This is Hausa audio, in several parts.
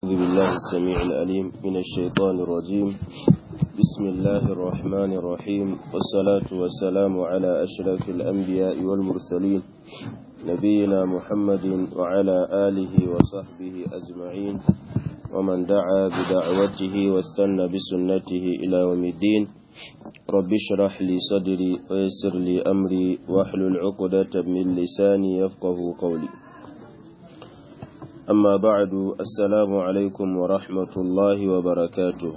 بالله السميع الأليم من الشيطان الرجيم بسم الله الرحمن الرحيم والصلاة والسلام على أشرف الأنبياء والمرسلين نبينا محمد وعلى آله وصحبه أجمعين ومن دعا بدعوته واستنى بسنته إلى يوم الدين رب اشرح لي صدري ويسر لي أمري واحلل عقدة من لساني يفقه قولي أما بعد السلام عليكم ورحمة الله وبركاته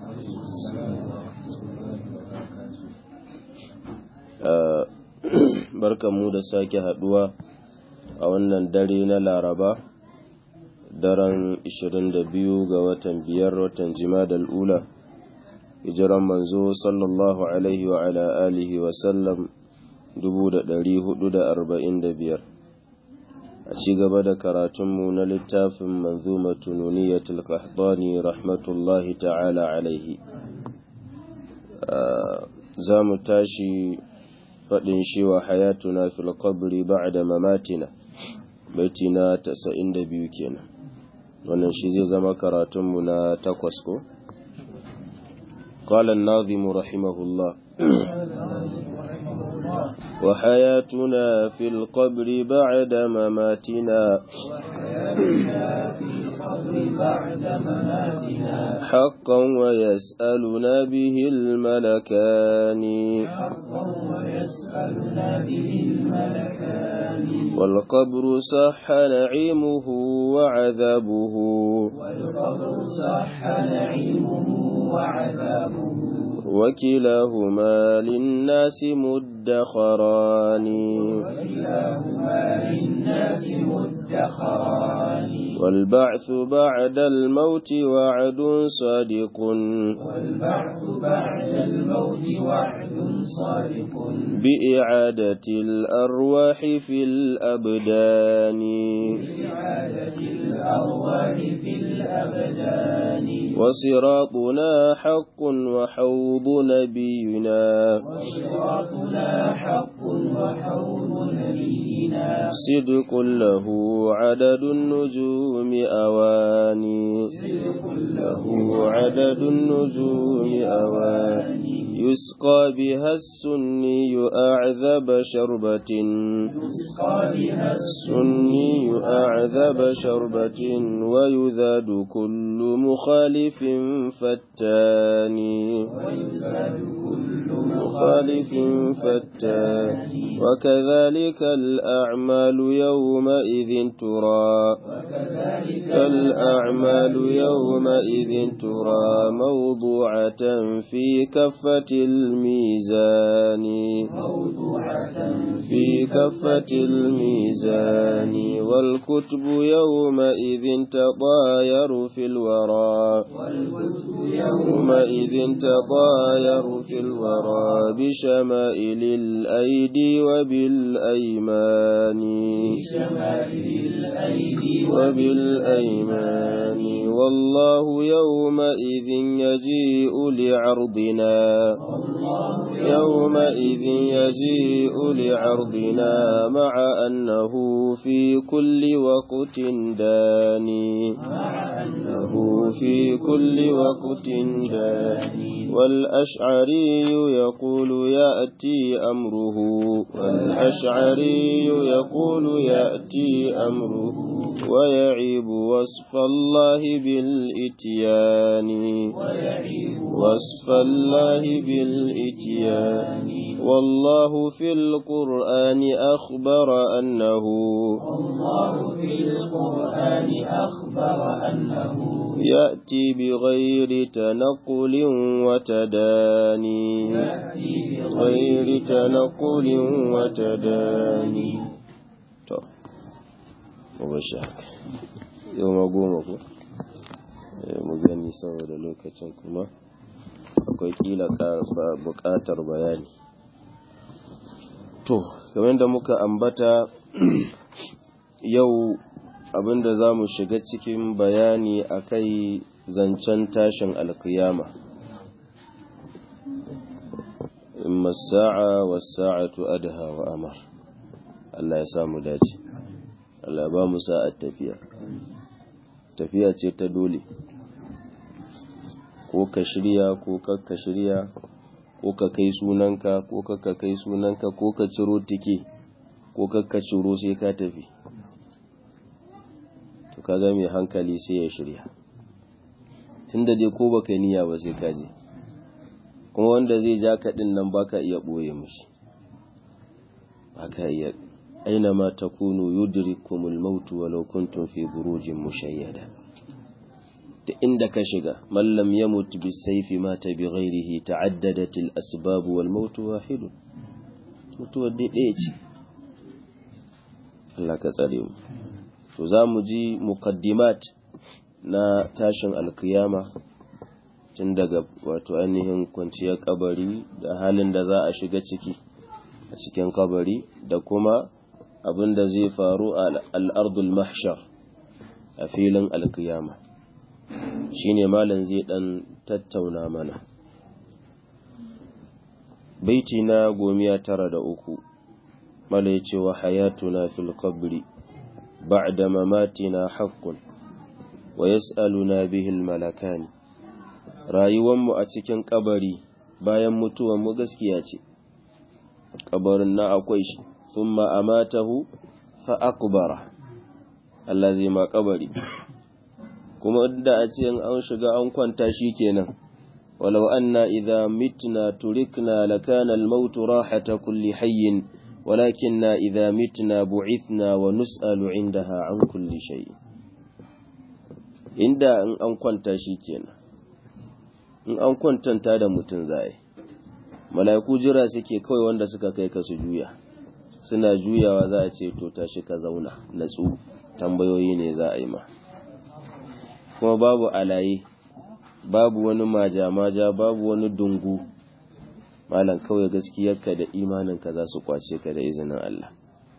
barkan mu da sake haduwa a wannan dare na laraba daren 22 ga watan biyar watan jimadal ula hijiran manzo sallallahu alaihi wa ala alihi wa sallam 445 a ci gaba da karatunmu na littafin manzumatu nuniyatul qahtani rahmatullahi ta'ala alaihi za mu tashi faɗin shi wa hayatuna fil qabri ba'da mamatina baiti na 92 kenan wannan shi zai zama karatunmu na takwas ko قال الناظم رحمه الله وحياتنا في القبر بعد مماتنا حقا ويسألنا به الملكان والقبر صح نعيمه وعذابه والقبر صح نعيمه وعذابه وكلاهما للناس مدخران وكلاهما للناس مدخران والبعث بعد الموت وعد صادق والبعث بعد الموت وعد صادق بإعادة الأرواح في الأبدان بإعادة الأرواح في الأبدان وصراطنا حق وحوض نبينا وصراطنا حق وحوض نبينا صدق له عدد النجوم أواني صدق له عدد النجوم أواني يسقى بها السني أعذب شربة يسقى بها السني أعذب شربة ويذاد كل مخالف فتان ويزاد كل مخالف فتان وكذلك الأعمال يومئذ ترى وكذلك الأعمال يومئذ ترى موضوعة في كفة الميزان موضوعة في كفة الميزان والكتب يومئذ تطاير في الورى والكتب يومئذ تطاير في الورى بشمائل الأيدي وبالأيمان بشمائل الأيدي وبالأيمان والله يومئذ يجيء لعرضنا والله يومئذ يجيء لعرضنا مع أنه في كل وقت داني مع أنه له في كل وقت داني والأشعري يقول يأتي أمره والأشعري يقول يأتي أمره ويعيب وصف الله بالإتيان ويعيب وصف الله بالإتيان والله في القرآن أخبر أنه الله في القرآن أخبر أنه يأتي بغير تنقل وتداني يأتي غير تنقل وتداني to bashi haka yau ma goma ko mu gani saboda lokacin kuma akwai kila buƙatar bayani to game da muka ambata yau abinda za mu shiga cikin bayani akai zancen tashin alkiyama imma sa'a was sa'atu adha wa amar Allah ya samu dace Allah ba mu sa'at tafiya tafiya ce ta dole ko ka shirya ko ka shirya ko ka kai sunanka ko ka kai sunanka ko ka ciro tike ko ka ciro sai ka tafi to kaga mai hankali sai ya shirya tunda dai ko baka niyya ba sai ka je kuma wanda zai ja kaɗin nan baka iya ɓoye mishi baka iya aina ma takunu yudrikumul mautu walau kuntum fi burujin mushayyada da inda ka shiga mallam ya mutu bi saifi mata bi ghairihi ta'addadat al asbab wal maut wahid mutuwar dai ɗaya ce Allah ka tsare mu to za mu ji muqaddimat na tashin alkiyama tun daga wato ainihin kwanciyar kabari da halin da za a shiga ciki a cikin kabari da kuma abin da zai faru a al'ardul mahshar a filin alkiyama shine malam zai dan tattauna mana baiti na gomiya tara da uku mala ya ce wa hayatuna fil qabri ba'da mamatina haqqun wa yas'aluna bihi al malakani rayuwanmu a cikin kabari bayan mutuwanmu gaskiya ce kabarin na akwai shi thumma amatahu fa akbara Allah zai ma kabari kuma da a ce an shiga an kwanta shi kenan walau anna idza mitna turikna lakana al-maut rahata kulli hayyin walakinna idza mitna bu'ithna wa nus'alu 'indaha 'an kulli shay inda in an kwanta shi kenan in an kwantanta da mutum zai mala'iku jira suke kawai wanda suka kai ka su juya suna juyawa za a ce to tashi ka zauna natsu tambayoyi ne za a yi ma kuma babu alaye babu wani maja-maja babu wani dungu malam kawai gaskiyarka da imaninka za su kwace ka da izinin Allah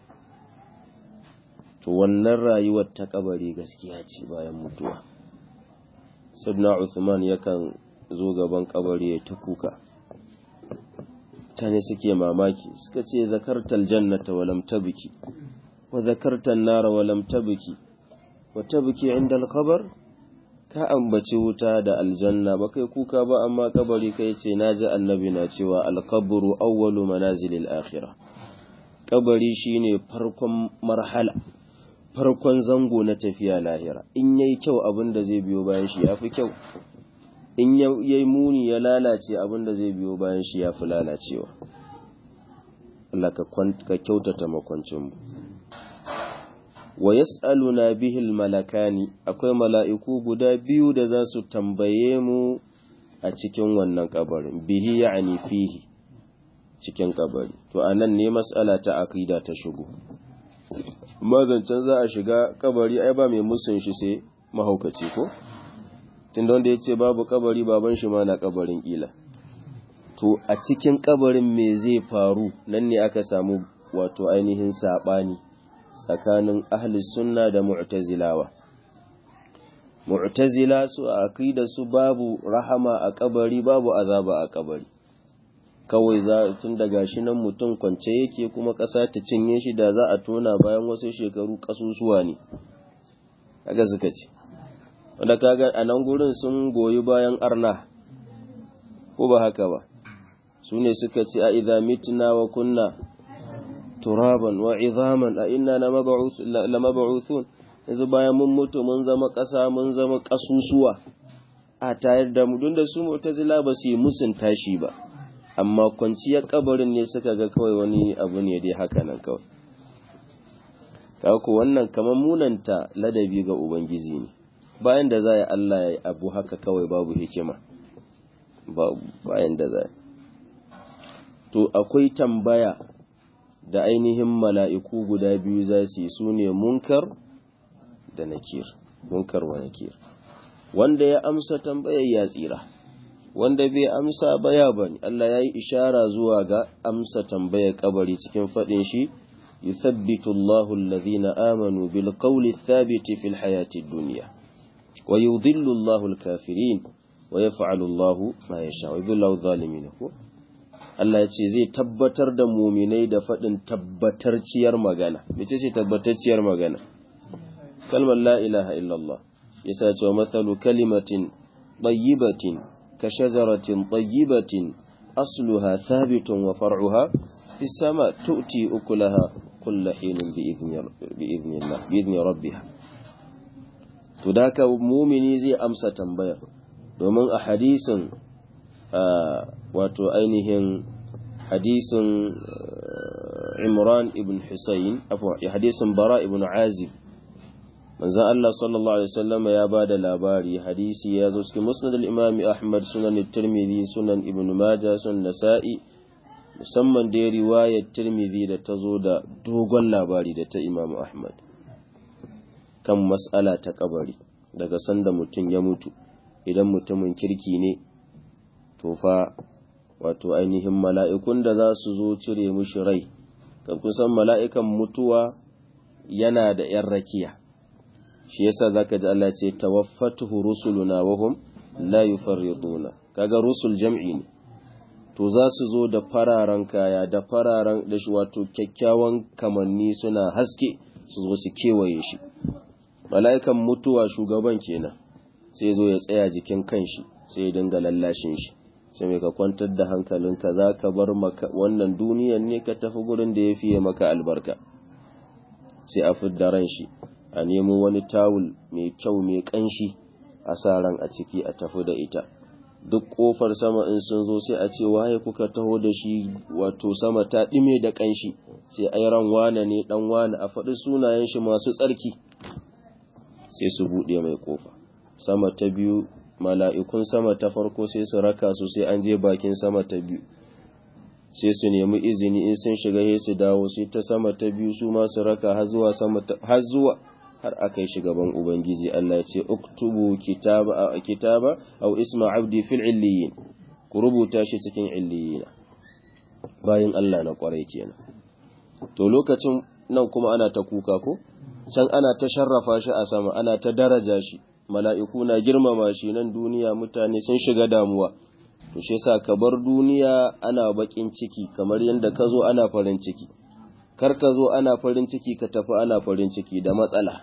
to wannan rayuwar ta kabari gaskiya ce bayan mutuwa sabna Uthman yakan zo gaban kabari ya ta kuka mutane suke mamaki suka ce zakartal jannata walam tabki wa zakartan nara walam tabki wa tabki inda al-qabr ka ambaci wuta da aljanna ba kai kuka ba amma kabari kai ce naji annabi na cewa al-qabru awwalu manazilil akhirah kabari shine farkon marhala farkon zango na tafiya lahira in yayi kyau abin da zai biyo bayan shi yafi kyau in yayi muni ya lalace abin da zai biyo bayan shi yafi lalacewa Allah ka kyautata makwancinmu wa yas'aluna bihil malakani akwai mala'iku guda biyu da za su tambaye mu a cikin wannan kabarin bihi ya'ni fihi cikin kabari to anan ne mas'ala ta aqida ta shigo mazancin za a shiga kabari ai ba mai musun shi sai mahaukaci ko tunda wanda yace babu kabari baban shi ma na kabarin kila to a cikin kabarin me zai faru nan ne aka samu wato ainihin sabani tsakanin ahli sunna da mu'tazilawa mu'tazila su a aqida su babu rahama a kabari babu azaba a kabari kawai za tun daga shi nan mutum kwance yake kuma ƙasa ta cinye shi da za a tona bayan wasu shekaru ƙasusuwa ne kaga suka ce wanda kaga a nan gurin sun goyi bayan arna ko ba haka ba su ne suka ce a idza mitna wa kunna turaban wa izaman a inna lamab'uthun yanzu bayan mun mutu mun zama ƙasa mun zama ƙasusuwa a tayar da mu don da su mu'tazila ba su yi musun tashi ba amma kwanciyar kabarin ne suka ga kawai wani abu ne dai haka nan kawai ku wannan kamar munanta ladabi ga ubangiji ne bayan da za Allah ya abu haka kawai babu hikima bayan da za to akwai tambaya da ainihin mala'iku guda biyu za su yi su ne munkar da nakir munkar wa nakir wanda ya amsa tambayar ya tsira wanda bai amsa baya bane Allah ya yi ishara zuwa ga amsa tambayar kabari cikin faɗin shi yuthabbitu Allahu alladhina amanu bil qawli thabiti fil hayati dunya wa yudhillu Allahu al kafirin wa yaf'alu Allahu ma yasha wa yudhillu zalimin ko Allah ya ce zai tabbatar da muminai da faɗin tabbatarciyar magana mece ce tabbatarciyar magana kalmar la ilaha illallah yasa cewa mathalu kalimatin tayyibatin ka shajaratin tayyibatin asluha thabitun wa far'uha fi sama tu'ti ukulaha kulla hinin bi idhnillah bi idhni rabbiha to da ka mumini zai amsa tambayar domin a hadisin wato ainihin hadisin Imran ibn Husayn afwa hadisin Bara ibn Azib manzon Allah sallallahu alaihi wasallam ya bada labari hadisi ya zo cikin Musnad al-Imam Ahmad sunan Tirmidhi sunan Ibn Majah sunan Nasa'i musamman da riwayar Tirmidhi da ta zo da dogon labari da ta Imam Ahmad kan mas'ala ta kabari daga sanda mutum ya mutu idan mutumin kirki ne to fa wato ainihin mala'ikun da za su zo cire mushi rai kan kusan mala'ikan mutuwa yana da ‘yan rakiya shi yasa za ka ji Allah ce tawaffatuhu rusuluna wahum la yufarriduna kaga rusul jam'i ne to za su zo da fararen kaya da fararen da shi wato kyakkyawan kamanni suna haske su zo su kewaye shi mala'ikan mutuwa shugaban kenan sai zo ya tsaya jikin kanshi sai ya dinga lallashin shi sai mai ka kwantar da hankalinka za ka bar maka wannan duniyan ne ka tafi gurin da ya fiye maka albarka sai a fidda ran shi a nemo wani tawul mai kyau mai kanshi a sa ran a ciki a tafi da ita duk kofar sama in sun zo sai a ce waye kuka taho da shi wato sama ta ɗime da kanshi sai ai ran wane ne dan wane a faɗi sunayen shi masu tsarki sai su buɗe mai kofa sama ta biyu mala'ikun sama ta farko sai su raka su sai an je bakin sama ta biyu sai su nemi izini in sun shiga sai su dawo sai ta sama ta biyu su ma su raka har zuwa sama har zuwa har akai gaban ubangiji Allah ya ce uktubu kitaba kitaba aw isma abdi fil illiyin ku rubuta shi cikin illiyina bayan Allah na kwarai kenan to lokacin nan kuma ana ta kuka ko can ana ta sharrafa shi a sama ana ta daraja shi mala'iku na girmama shi nan duniya mutane sun shiga damuwa to shi yasa ka bar duniya ana bakin ciki kamar yadda ka zo ana farin ciki kar ka zo ana farin ciki ka tafi ana farin ciki da matsala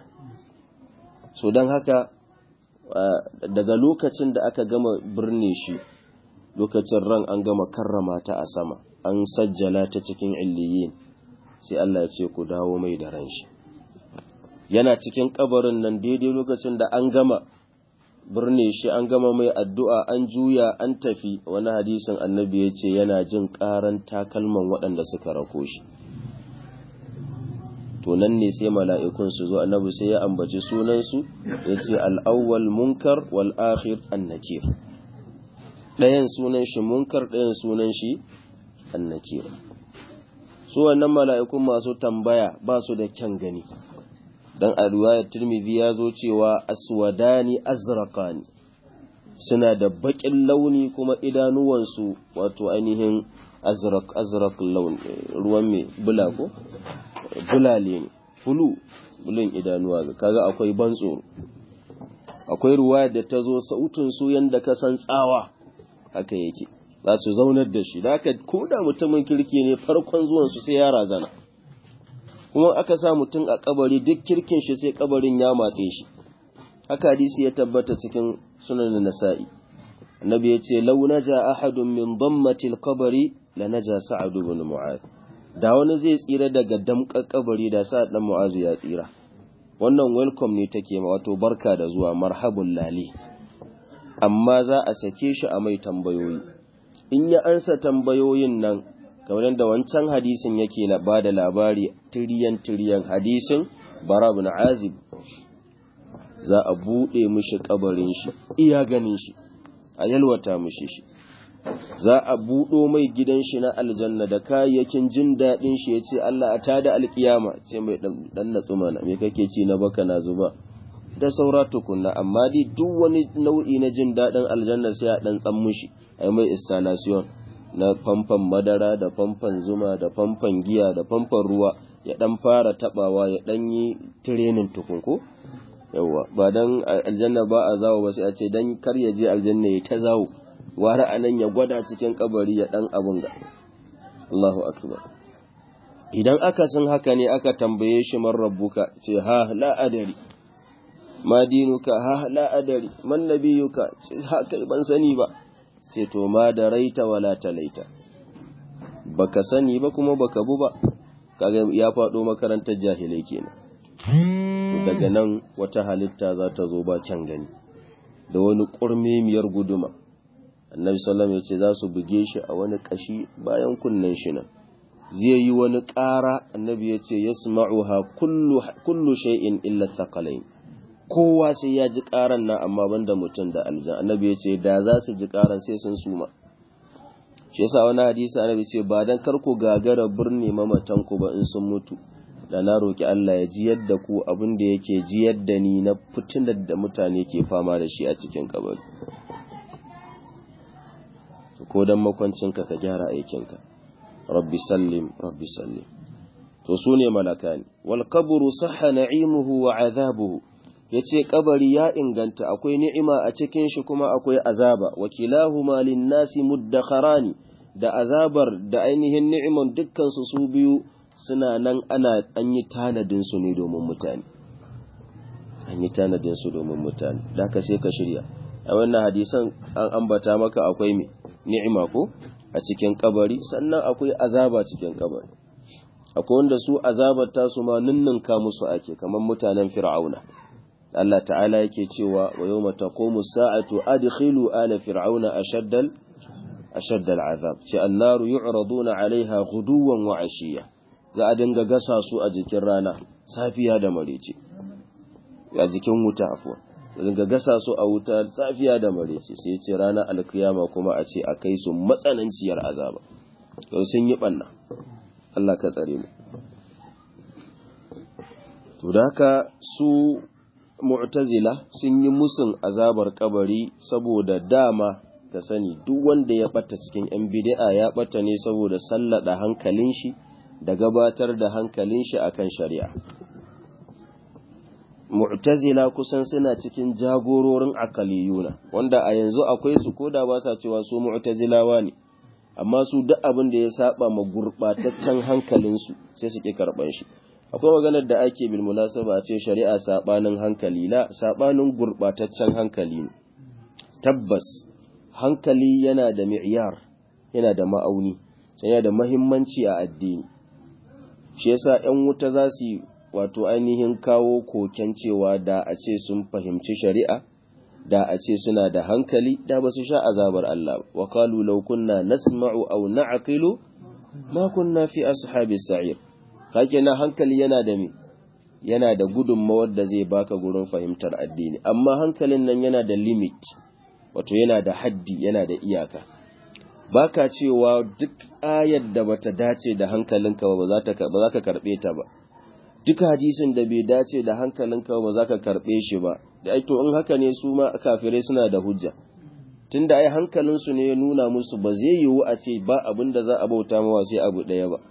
so don haka daga lokacin da aka gama birne shi lokacin ran an gama karrama ta a sama an sajjala ta cikin illiyin sai Allah ya ce ku dawo mai da ran shi yana cikin kabarin nan daidai lokacin da an gama birne shi an gama mai addu'a an juya an tafi wani hadisin annabi ya ce yana jin ƙaran takalman waɗanda suka rako shi to nan ne sai mala'ikun su zo annabi sai ya ambaci sunansu ya ce al'awwal munkar wal akhir annakir ɗayan sunan shi munkar ɗayan sunan shi annakir su wannan mala'ikun masu tambaya ba su da kyan gani dan a riwayar Tirmidhi ya zo cewa aswadani azraqani suna da baƙin launi kuma idanuwansu wato ainihin azraq azraq laun ruwan me bula ko bulale ne fulu bulun idanuwa kaga akwai ban tsoro akwai riwayar da ta zo sautin su yanda ka san tsawa haka yake za su zaunar da shi da haka ko da mutumin kirki ne farkon zuwan su sai ya razana kuma aka sa mutum a kabari duk kirkin shi sai kabarin ya matse shi haka hadisi ya tabbata cikin sunan nasa'i annabi ya ce law naja ahadun min dammatil qabri la naja sa'ad ibn mu'adh da wani zai tsira daga damƙar kabari da sa'ad dan mu'adh ya tsira wannan welcome ne take ma wato barka da zuwa marhabun lali amma za a sake shi a mai tambayoyi in ya ansa tambayoyin nan kamar yadda wancan hadisin yake ba da labari tiriyan tiriyan hadisin bara bin azib za a buɗe mishi kabarin shi iya ganin shi a yalwata mishi shi za a buɗo mai gidan shi na aljanna da kayayyakin jin daɗin shi ya ce Allah a tada alkiyama ce mai ɗan natsu mana me kake ci na baka na zuba da saura tukunna amma dai duk wani nau'i na jin daɗin aljanna sai a ɗan tsan mushi a mai installation na famfan madara da famfan zuma da famfan giya da famfan ruwa ya dan fara tabawa ya dan yi training tukun ko yawa ba dan aljanna ba a zawo ba sai a ce dan kar ya je aljanna ya ta zawo wara anan ya gwada cikin kabari ya dan abun ga Allahu akbar idan aka san haka ne aka tambaye shi man rabbuka ce ha la adari ma dinuka ha la adari man nabiyuka ha kai ban sani ba sai to ma da raita wala talaita baka sani ba kuma baka bu ba kaga ya faɗo makarantar jahilai kenan daga nan wata halitta za ta zo ba can gani da wani ƙurmemiyar guduma annabi sallam ya ce za su buge shi a wani ƙashi bayan kunnen shi nan zai yi wani ƙara annabi ya ce ya kullu shay'in illa thaqalain kowa sai ya ji ƙaran nan amma banda mutum da aljan annabi ya ce da za su ji ƙaran sai sun suma shi yasa wani hadisi annabi ce ba dan kar ku gagara birni mamatan ku ba in sun mutu da na roki Allah ya ji yadda ku abin da yake ji yadda ni na fitinar da mutane ke fama da shi a cikin kabari ko dan makwancinka ka gyara aikinka rabbi sallim rabbi sallim to su ne malakani wal qabru sahha na'imuhu wa azabuhu yace kabari ya inganta akwai ni'ima a cikin shi kuma akwai azaba wakilahuma lin-nasi muddakharani da azabar da ainihin ni'iman dukkan su su biyu suna nan ana an yi tanadin su ne domin mutane an yi tanadin su domin mutane da ka sai ka shirya a wannan hadisan an ambata maka akwai me ni'ima ko a cikin kabari sannan akwai azaba cikin kabari akwai wanda su azabar tasu ma ninninka musu ake kamar mutanen fir'auna Allah ta'ala yake cewa wa yawma taqumu sa'atu adkhilu ala fir'auna ashaddal ashaddal azab ce annaru yu'raduna 'alayha ghuduwan wa 'ashiya za a dinga gasa su a jikin rana safiya da marece a jikin wuta afwa dinga gasa su a wuta safiya da marece sai ce ranar alkiyama kuma a ce a kai su matsananciyar azaba to sun yi banna Allah ka tsare mu to da haka su mu'tazila sun yi musun azabar kabari saboda dama ka sani duk wanda ya bata cikin yan bid'a ya bata ne saboda sallada hankalin shi da gabatar da hankalin shi akan shari'a mu'tazila kusan suna cikin jagororin akaliyuna wanda a yanzu akwai su koda ba sa cewa su mu'tazilawa ne amma su duk abin da ya saba ma gurbataccen hankalinsu sai su ki karban shi akwai maganar da ake bil munasaba ce shari'a sabanin hankali la sabanin gurbataccen hankali ne tabbas hankali yana da mi'yar yana da ma'auni sai yana da muhimmanci a addini shi yasa ƴan wuta za su wato ainihin kawo koken cewa da a ce sun fahimci shari'a da a ce suna da hankali da ba su sha azabar Allah wa qalu law kunna nasma'u aw na'qilu ma kunna fi ashabis sa'ir kake na hankali yana da me yana da gudunmawar da zai baka gurin fahimtar addini amma hankalin nan yana da limit wato yana da haddi yana da iyaka baka cewa duk ayar da bata dace da hankalinka ba za ta ba za ka karbe ta ba duk hadisin da bai dace da hankalinka ba za ka karbe shi ba da ai to in haka ne su ma kafirai suna da hujja tunda ai hankalinsu ne ya nuna musu ba zai yiwu a ce ba abin da za a bauta mawa sai abu ɗaya ba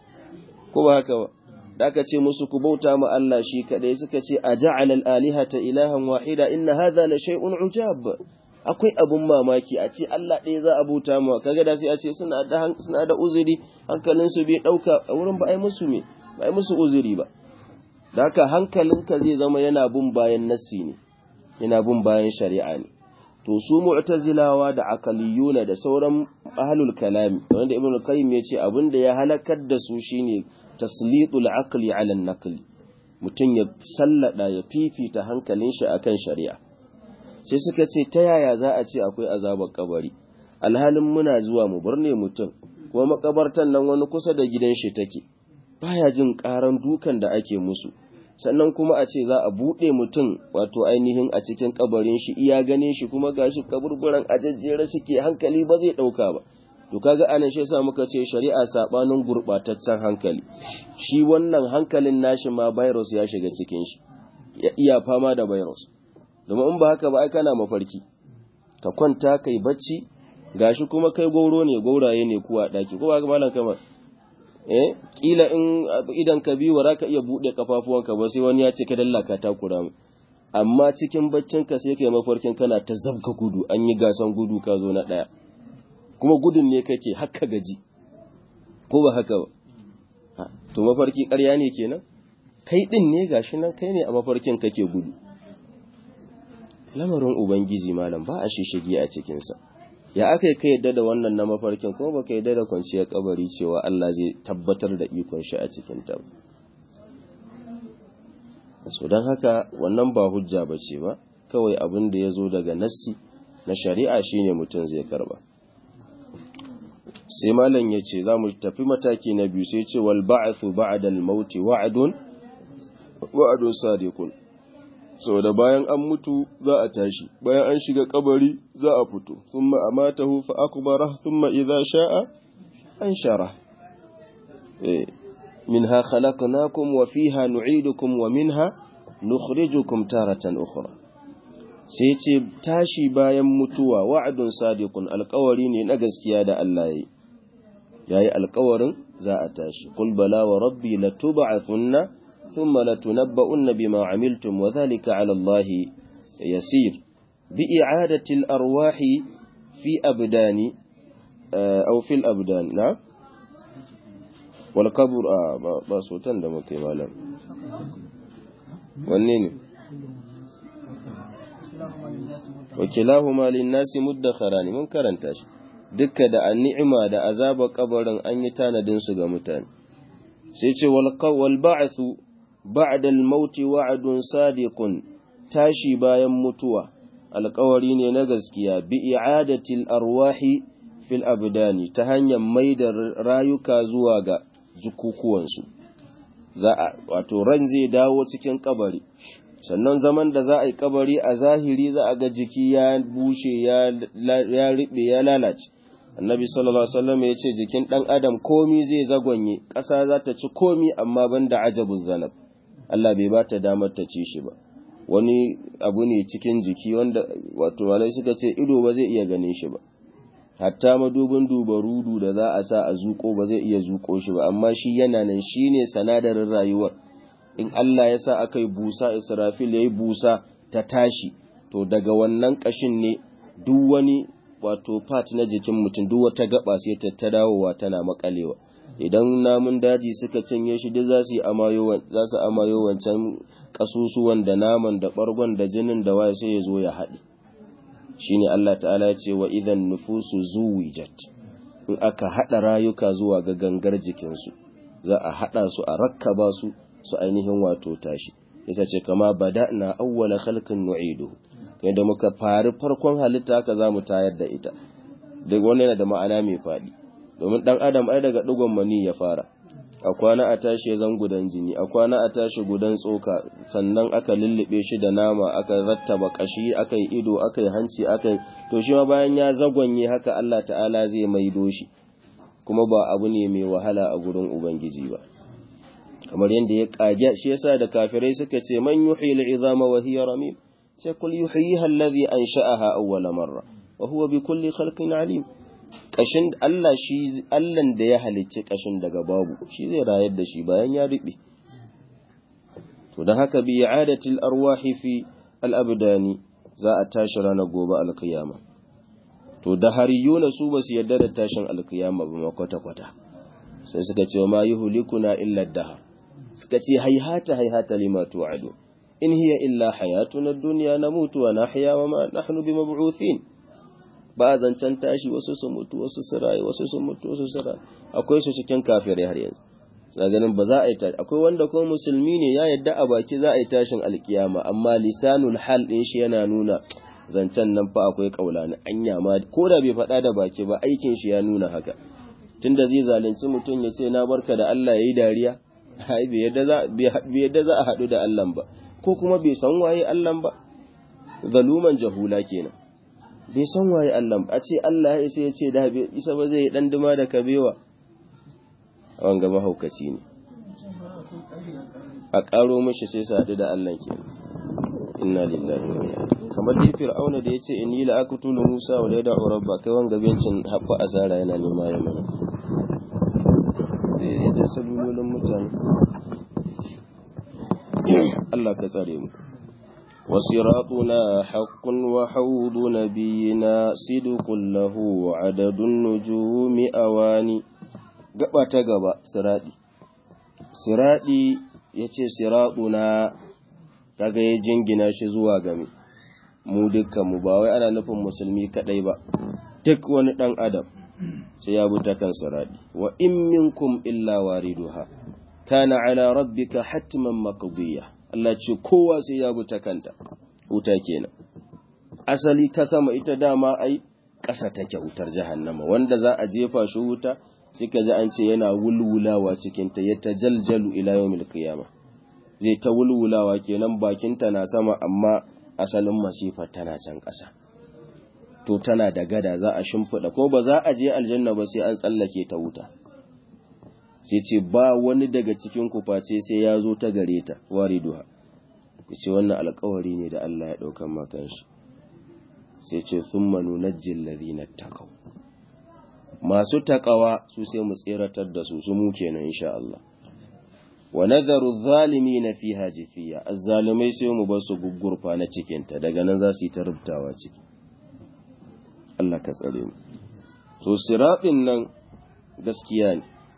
ko ba haka ba da aka ce musu ku bauta ma Allah shi kadai suka ce a ja'ala al-alihata ilahan wahida inna hadha la shay'un ujab akwai abun mamaki a ce Allah ɗaya za a bauta ma kaga da sai a ce suna da suna da uzuri hankalin su bai dauka a wurin ba ai musu me ba ai musu uzuri ba da haka hankalinka zai zama yana bin bayan nassi ne yana bin bayan shari'a ne to su mu'tazilawa da akaliyuna da sauran ahlul kalami wanda ibnu qayyim ya ce abinda ya halakar da su shine taslitul aqli ala an-naqli mutum ya sallada ya fifita hankalin shi akan shari'a sai suka ce ta yaya za a ce akwai azabar kabari alhalin muna zuwa mu burne mutum kuma makabartan nan wani kusa da gidan shi take baya jin karan dukan da ake musu sannan kuma a ce za a buɗe mutum wato ainihin a cikin kabarin shi iya ganin shi kuma gashi kaburburan ajajjere suke hankali ba zai ɗauka ba to kaga anan shi yasa muka ce shari'a sabanin gurbataccen hankali shi wannan hankalin nashi ma virus ya shiga cikin shi ya iya fama da virus domin in ba haka ba ai kana mafarki ka kwanta kai bacci gashi kuma kai gauro ne gauraye ne kuwa daki ko ba ga malam kamar eh kila in idan ka biyu za ka iya bude kafafuwanka ba sai wani ya ce ka dallaka takura mu amma cikin baccinka sai kai mafarkin kana ta zabka gudu an yi gasan gudu ka zo na daya kuma gudun ne kake haka gaji ko ba haka ba to mafarki ƙarya ne kenan kai din ne gashi nan kai ne a mafarkin kake gudu lamarin ubangiji malam ba a shishigi a cikinsa ya aka yi ka yadda da wannan na mafarkin kuma baka yadda da kwanciyar kabari cewa Allah zai tabbatar da ikon shi a cikin ta so don haka wannan ba hujja ba ce ba kawai abin da ya zo daga nassi na shari'a shine mutum zai karba sai malam ya ce za mu tafi mataki na biyu sai ce wal ba'athu ba'da al-maut wa'dun wa'dun sadiqun so da bayan an mutu za a tashi bayan an shiga kabari za a fito thumma amatahu fa akbara thumma idza sha'a anshara eh minha khalaqnakum wa fiha nu'idukum wa minha nukhrijukum taratan ukhra sai ce tashi bayan mutuwa wa'adun sadiqun alƙawari ne na gaskiya da Allah yayi yayi alƙawarin za a tashi qul bala wa rabbi latub'athunna thumma latunabba'unna bima amiltum wa dhalika 'ala Allah yasir bi i'adati al-arwahi fi abdani aw fil abdan na wal qabr ba sotan da muke malam wanne ne wakilahuma linnasi muddakharani mun karanta shi dukka da an'ima da azaba kabarin an yi tanadin su ga mutane sai ce wal qawl ba'thu ba'da al-maut wa'dun sadiqun tashi bayan mutuwa alƙawari ne na gaskiya bi i'adatil arwahi fil abdani ta hanyar maida rayuka zuwa ga jukukuwansu za a wato ran zai dawo cikin kabari sannan zaman da za a yi kabari a zahiri za a ga jiki ya bushe ya riɓe ya lalace annabi sallallahu alaihi wasallam ya ce jikin ɗan adam komi zai zagonye ƙasa za ta ci komi amma banda ajabun zanab Allah bai ba ta damar ta ci shi ba wani abu ne cikin jiki wanda wato malai suka ce ido ba zai iya ganin shi ba hatta madubin dubarudu da za a sa a zuko ba zai iya zuko shi ba amma shi yana nan shine sanadarin rayuwar in Allah ya sa aka yi busa Israfil ya yi busa ta tashi to daga wannan ƙashin ne duk wani wato part na jikin mutum duk wata gaba sai ta ta dawowa tana makalewa idan namun daji suka cinye shi duk za su amayo za su amayo wancan kasusuwan da naman da bargon da jinin da waye sai ya zo ya haɗe shine Allah ta'ala ya ce wa idan nufusu zuwijat in aka haɗa rayuka zuwa ga gangar jikinsu za a haɗa su a rakkaba su su ainihin wato tashi yasa ce kama bada'na awwala khalqin nu'iduhu kai da muka fari farkon halitta haka zamu tayar da ita daga wannan yana da ma'ana mai fadi domin dan adam ai daga digon mani ya fara a kwana a tashi zan gudan jini a kwana a tashi gudan tsoka sannan aka lullube shi da nama aka rattaba kashi aka yi ido aka yi hanci aka yi to shi ma bayan ya zagonye haka Allah ta'ala zai maido shi kuma ba abu ne mai wahala a gurin ubangiji ba kamar yadda ya kage shi yasa da kafirai suka ce man yuhyi al'izama wa hiya ramim ce kul yuhyiha alladhi ansha'aha awwala marra wa huwa bi kulli khalqin alim kashin Allah shi Allah da ya halicci kashin daga babu shi zai rayar da shi bayan ya riɓe to dan haka bi i'adati al-arwahi fi al-abdani za a tashi ranar gobe al-qiyama to da hariyuna su basu yarda da tashin al-qiyama ba kwata kwata sai suka ce ma yuhlikuna illa ad-dahr suka ce haihata haihata lima tu'adu in hiya illa hayatuna ad-dunya namutu wa nahya wa ma nahnu bimab'uthin ba zancan tashi wasu sun mutu wasu su rayu wasu sun mutu wasu su rayu akwai su cikin kafirai har yanzu na ganin ba za a yi tashi akwai wanda ko musulmi ne ya yadda a baki za a yi tashin alkiyama amma lisanul hal din shi yana nuna zancen nan fa akwai kaulani anya ma ko da bai faɗa da baki ba aikin shi ya nuna haka tunda zai zalunci mutum ya ce na barka da Allah yayi dariya ai bai yadda za a haɗu da Allah ba ko kuma bai san waye Allah ba zaluman jahula kenan bai san waye Allah ba a ce Allah ya isa ya ce da bai isa ba zai dan duma da kabewa wanga mahaukaci ne a ƙaro mashi sai su haɗu da Allah kenan inna lillahi wa inna kamar dai fir'auna da yace inni la aqtulu musa wa la yad'u rabba kai wanga bencin habba asara yana nema ya mana zai da salulolin mutane Allah ka tsare mu وصراطنا حق وحوض نبينا صدق له عدد النجوم أواني gaba ta gaba siradi siradi yace siraduna kaga ya jingina shi zuwa game mu dukkan mu ba wai ana nufin musulmi kadai ba duk wani dan adam sai ya bi ta kan siradi wa in minkum illa wariduha kana ala rabbika hatman maqdiya Allah ce kowa sai ya bi ta kanta wuta kenan asali ta sama ita dama ai ƙasa take wutar jahannama wanda za a jefa shi wuta sai ka ji an ce yana wulwulawa cikin ta ya tajaljalu ila yawmil qiyamah zai ta wulwulawa kenan bakinta na sama amma asalin masifar tana can ƙasa to tana da gada za a shimfiɗa ko ba za a je aljanna ba sai an tsallake ta wuta sai ce ba wani daga cikin ku face sai ya zo ta gare ta wariduha ya ce wannan alkawari ne da Allah ya ɗaukan makan shi sai ce sun manu na jillari na takau masu takawa su sai mu tseratar da su su mu kenan insha Allah wa nazaru zalimi na fi hajifiya azzalimai sai mu ba su gugurfa na cikinta daga nan za su yi ta rubtawa ciki Allah ka tsare mu to siratin nan gaskiya ne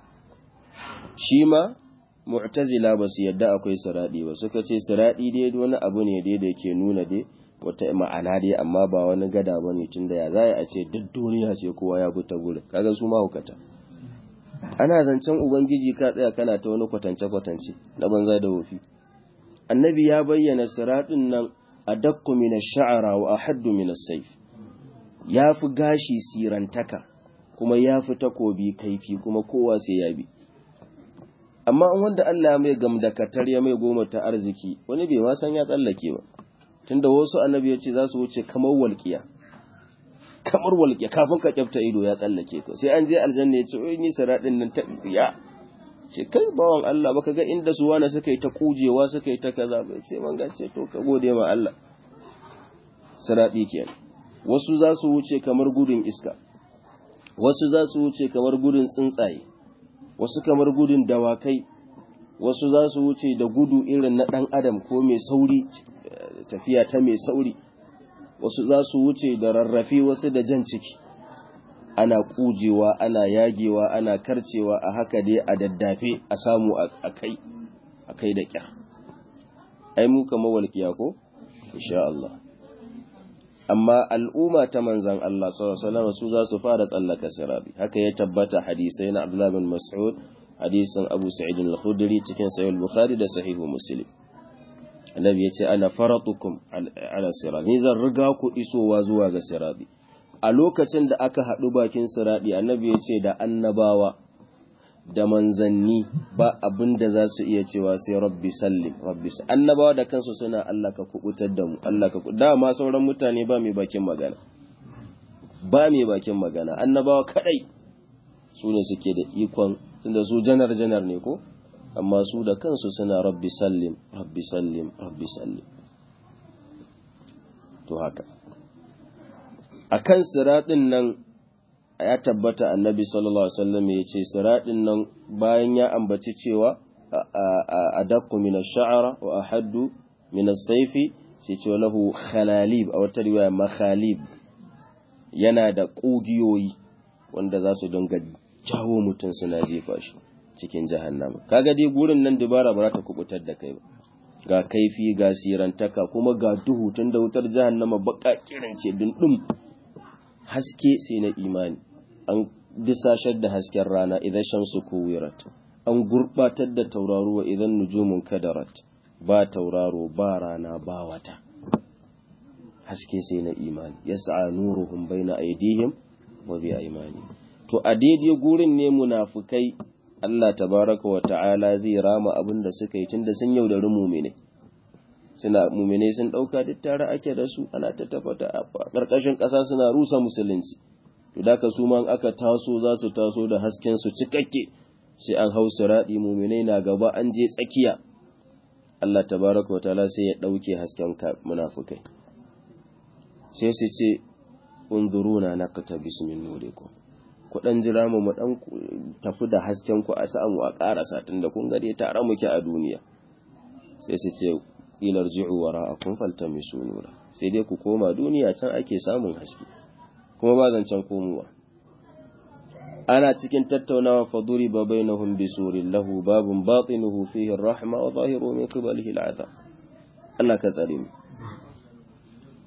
shi ma mu'tazila ba su yadda akwai siradi ba suka ce siradi dai wani abu ne dai da ke nuna dai wata ma'ana dai amma ba wani gada ba ne tun da ya za a ce duk duniya ce kowa ya bi ta gurin kaga su ma hukata ana zancen ubangiji ka tsaya kana ta wani kwatance-kwatance na banza da wofi annabi ya bayyana siradin nan a dakku min sha'ara wa ahaddu min as-sayf ya fi gashi sirantaka kuma ya fi takobi kaifi kuma kowa sai ya bi amma wanda Allah mai gamdakatar ya mai goma ta arziki wani bai ma san ya tsallake ba tunda wasu annabi ya ce za su wuce kamar walƙiya kamar walƙiya kafin ka kyafta ido ya tsallake ka sai an je aljanna ya ce oi ni siradin nan ta ya ce kai bawan Allah baka ga inda su wani suka yi ta kujewa suka yi ta kaza ba sai man ce to ka gode ma Allah siradi kenan wasu za su wuce kamar gudun iska wasu za su wuce kamar gudun tsuntsaye wasu kamar gudun dawakai wasu za su wuce da gudu irin na ɗan adam ko mai sauri tafiya ta mai sauri wasu za su wuce da rarrafe wasu da jan ciki ana kujewa ana yagewa ana karcewa a haka dai a daddafe a samu a kai a kai da kyar ai mu kama walƙiya ko insha Allah amma al'umma ta manzan Allah sallallahu su za su fara tsallaka sirabi haka ya tabbata hadisai na Abdullah bin Mas'ud hadisin Abu Sa'id al-Khudri cikin Sahih al-Bukhari da Sahih Muslim annabi ya ce ana faratukum ala sirati ni zan riga ku isowa zuwa ga sirati a lokacin da aka haɗu bakin sirati annabi ya ce da annabawa da manzanni ba abin da za su iya cewa sai rabbi sallim rabbi annabawa da kansu suna Allah ka kubutar da mu Allah ka dama sauran mutane ba mai bakin magana ba mai bakin magana annabawa kadai su ne suke da ikon tunda su janar janar ne ko amma su da kansu suna rabbi sallim rabbi sallim rabbi sallim to haka akan siratin nan ya tabbata annabi sallallahu alaihi wasallam ya ce siratin nan bayan ya ambaci cewa a dakku min ash-sha'ra wa ahaddu min as-sayfi sai ce lahu khalalib a wata riwaya makhalib yana da kugiyoyi wanda za su dinga jawo mutum suna jefa shi cikin jahannama kaga dai gurin nan dubara ba za ta kubutar da kai ba ga kaifi ga sirantaka kuma ga duhu tun da wutar jahannama baka kirance dindin haske sai na imani an disashar da hasken rana idan shamsu kuwirat an gurbatar da tauraruwa idan nujumun kadarat ba tauraro ba rana ba wata haske sai na imani yas'a nuruhum baina aydihim wa bi aymani to a daidai gurin ne munafukai Allah tabaraka wa ta'ala zai rama abin da suka yi tunda sun yaudari mumine suna mumine sun dauka duk tare ake da su ana ta tafata a karkashin ƙasa suna rusa musulunci to da ka su man aka taso za su taso da hasken su cikakke sai an hau siradi mumine na gaba an je tsakiya Allah tabaraka wa ta'ala sai ya dauke hasken munafukai sai su ce unzuruna naqta bismin nurikum ku dan jira mu mu dan tafi da hasken ku a samu a karasa tunda kun ga dai tare muke a duniya sai su ce ilar ji'u wara'akum faltamisu nura sai dai ku koma duniya can ake samun haske kuma ba zancen komowa ana cikin tattaunawa fa duriba bainahum bisurin lahu babun batinuhu fihi ar-rahma wa zahiru min qibalihi al-'adab Allah ka tsare mu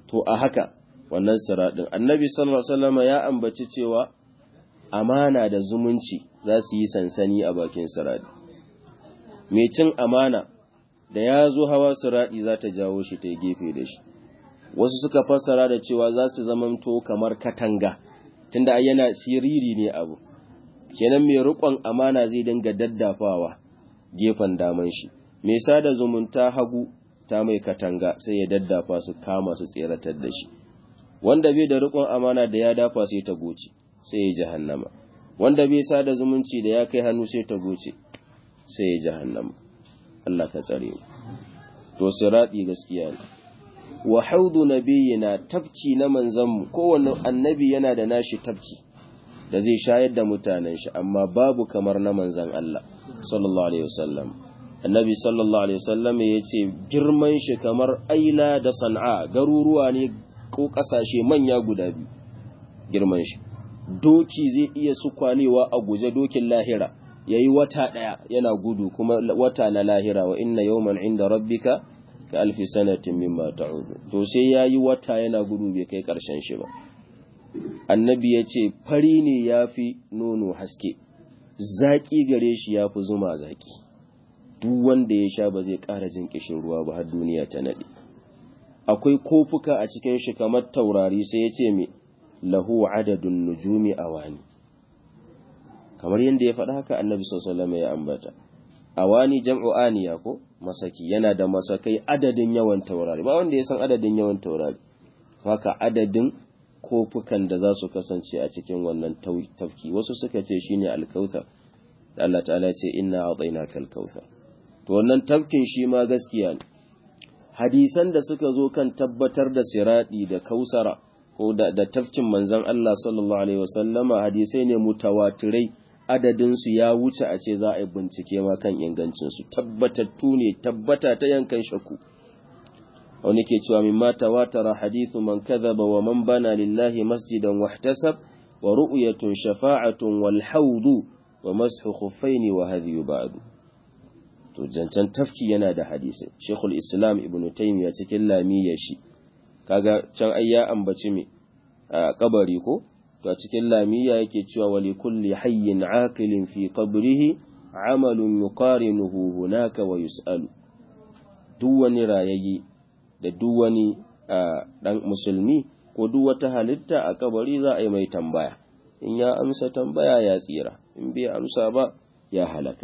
to a haka wannan siraɗin annabi sallallahu alaihi wasallam ya ambaci cewa amana da zumunci za su yi sansani a bakin siraɗi mai cin amana da ya zo hawa siraɗi za ta jawo shi ta gefe da shi wasu suka fassara da cewa za su zamanto kamar katanga tunda yana siriri ne abu kenan mai riƙon amana zai dinga daddafawa gefen daman shi mai sada zumunta hagu ta mai katanga sai ya daddafa su kama su tseratar da shi wanda bai da riƙon amana da ya dafa sai ta goce sai ya jahannama wanda bai sada zumunci da ya kai hannu sai ta goce sai ya jahannama Allah ka tsare mu to sirati gaskiya ne wa haudu nabiyina tafki na manzanmu kowanne annabi yana da nashi tafki da zai shayar da mutanen shi amma babu kamar na manzan Allah sallallahu alaihi wasallam annabi sallallahu alaihi wasallam ya ce girman shi kamar aila da san'a garuruwa ne ko kasashe manya guda biyu girman shi doki zai iya sukwanewa a guje dokin lahira yayi wata daya yana gudu kuma wata na lahira wa inna yawman inda rabbika ka alfi sanatin mimma ta'udu to sai yayi wata yana gudu bai kai karshen shi ba annabi ya ce fari ne yafi nono haske zaki gare shi yafi zuma zaki duk wanda ya sha ba zai ƙara jin kishin ruwa ba har duniya ta nade akwai kofuka a cikin shi kamar taurari sai ya ce me lahu adadun nujumi awani kamar yadda ya faɗa haka annabi sallallahu alaihi ya ambata awani jam'u aniya ko masaki yana da masakai adadin yawan taurari ba wanda ya san adadin yawan taurari haka adadin kofukan da za su kasance a cikin wannan tafki wasu suka ce shine alkauthar da Allah ta'ala ya ce inna a'tainaka alkauthar to wannan tafkin shi ma gaskiya ne hadisan da suka zo kan tabbatar da siradi da kausara ko da, da tafkin manzon Allah sallallahu alaihi wasallama hadisai ne mutawatirai adadinsu ya wuce a ce za a yi bincike ma kan ingancinsu tabbatattu ne tabbata ta yankan shaku wani ke cewa min mata watara hadithu man kadhaba wa man bana lillahi masjidan wahtasab wa ru'yatun shafa'atun wal hawdu wa mashu khuffaini wa hadhihi ba'du to jancan tafki yana da hadisi shekul islam ibn taymiya cikin lamiyya shi kaga can ai ya ambaci me a kabari ko to a cikin lamiya yake cewa wali kulli hayyin aqilin fi qabrihi amalun yuqarinuhu hunaka wa yus'alu duk wani rayayi da duk wani dan musulmi ko duk wata halitta a kabari za a yi mai tambaya in ya amsa tambaya ya tsira in bai amsa ba ya halaka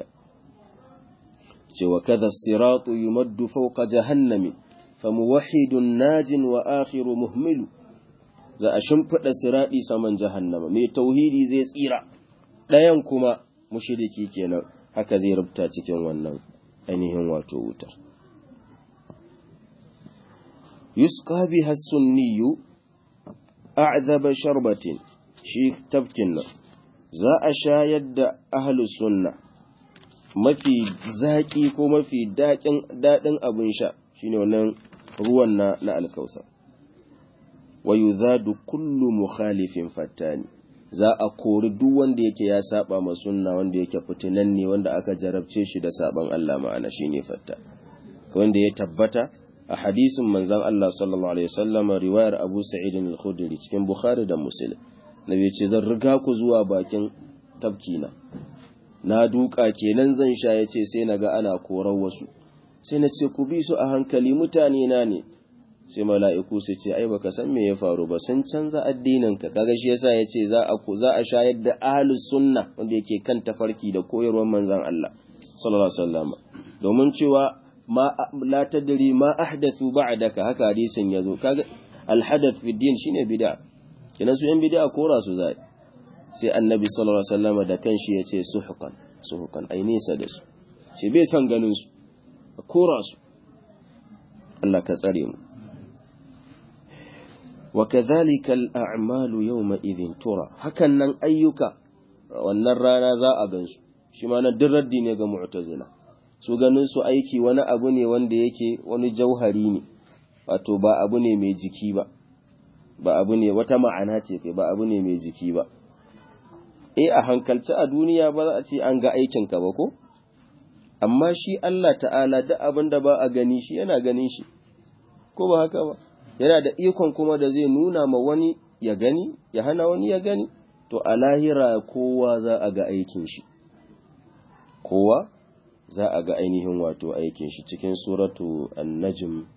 ce wa kadha siratu yumaddu fawqa jahannami famuwahhidun najin wa akhiru muhmilu za a shimfiɗa siraɗi saman jahannama mai tauhidi zai tsira ɗayan kuma mushiriki kenan haka zai rubuta cikin wannan ainihin wato wutar yusqa biha sunniyu a'zaba sharbatin shi tafkin nan za a shayar da ahlus sunna mafi zaƙi ko mafi daɗin abin sha shine wannan ruwan na na alkausar wa yuzadu kullu mukhalifin fattani za a kori duk wanda yake ya saba ma sunna wanda yake fitinan ne wanda aka jarabce shi da saban Allah ma'ana shine fatta wanda ya tabbata a hadisin manzon Allah sallallahu alaihi wasallam riwayar Abu Sa'id al-Khudri cikin Bukhari da Muslim nabi ce zan riga ku zuwa bakin tafkina na duka kenan zan sha yace sai naga ana korar wasu sai na ce ku bi su a hankali mutane na ne sai mala'iku su ce ai baka san me ya faru ba sun canza addininka kaga shi yasa yace za a za a shayar da ahlus sunna wanda yake kan tafarki da koyarwar manzon Allah sallallahu alaihi wasallam domin cewa ma la tadri ma ahdathu ba'daka haka hadisin yazo kaga al hadath fi din shine bid'a kina su yan bid'a kora su zai sai annabi sallallahu alaihi wasallam da kanshi yace suhqan suhqan ai nisa da su shi bai san ganin su kora su Allah ka tsare mu وكذلك الأعمال يومئذ ترى hakan nan ayyuka wannan rana za a gansu shi ma na dirraddi ne ga mu'tazila su ganin su aiki wani abu ne wanda yake wani jauhari ne wato ba abu ne mai jiki ba ba abu ne wata ma'ana ce kai ba abu ne mai jiki ba eh a hankalci a duniya ba za a ce an ga aikin ka ba ko amma shi Allah ta'ala duk abin da ba a gani shi yana ganin shi ko ba haka ba yana da ikon kuma da zai nuna ma wani ya gani ya hana wani ya gani to a lahira kowa za a ga aikin shi kowa za a ga ainihin wato aikin shi cikin suratu an-najm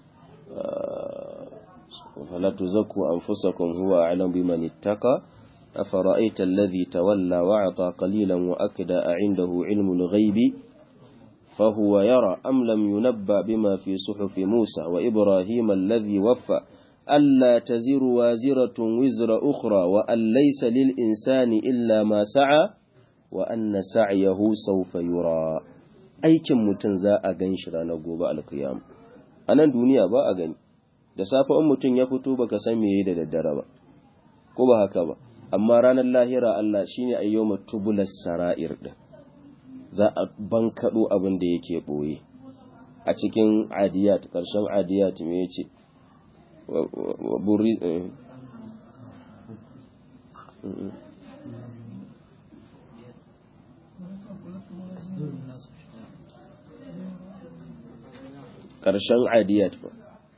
fala tuzakku anfusakum huwa a'lamu biman ittaqa afara'aita alladhi tawalla wa ata qalilan wa akda a'indahu 'ilmul ghaibi فهو يرى أم لم ينبأ بما في صحف موسى وإبراهيم الذي وفى ألا تزر وازرة وزر أخرى وأن ليس للإنسان إلا ما سعى وأن سعيه سوف يرى aikin mutum za a gan shi ranar gobe alkiyama a nan duniya ba a gani da safe in mutum ya fito baka san me da daddare ba ko ba haka ba amma ranar lahira Allah shine ayyoma tubulas sara'ir din za a bankaɗo abin da yake ɓoye a cikin adiyat ƙarshen adiyat me ya ce ƙarshen adiyat ba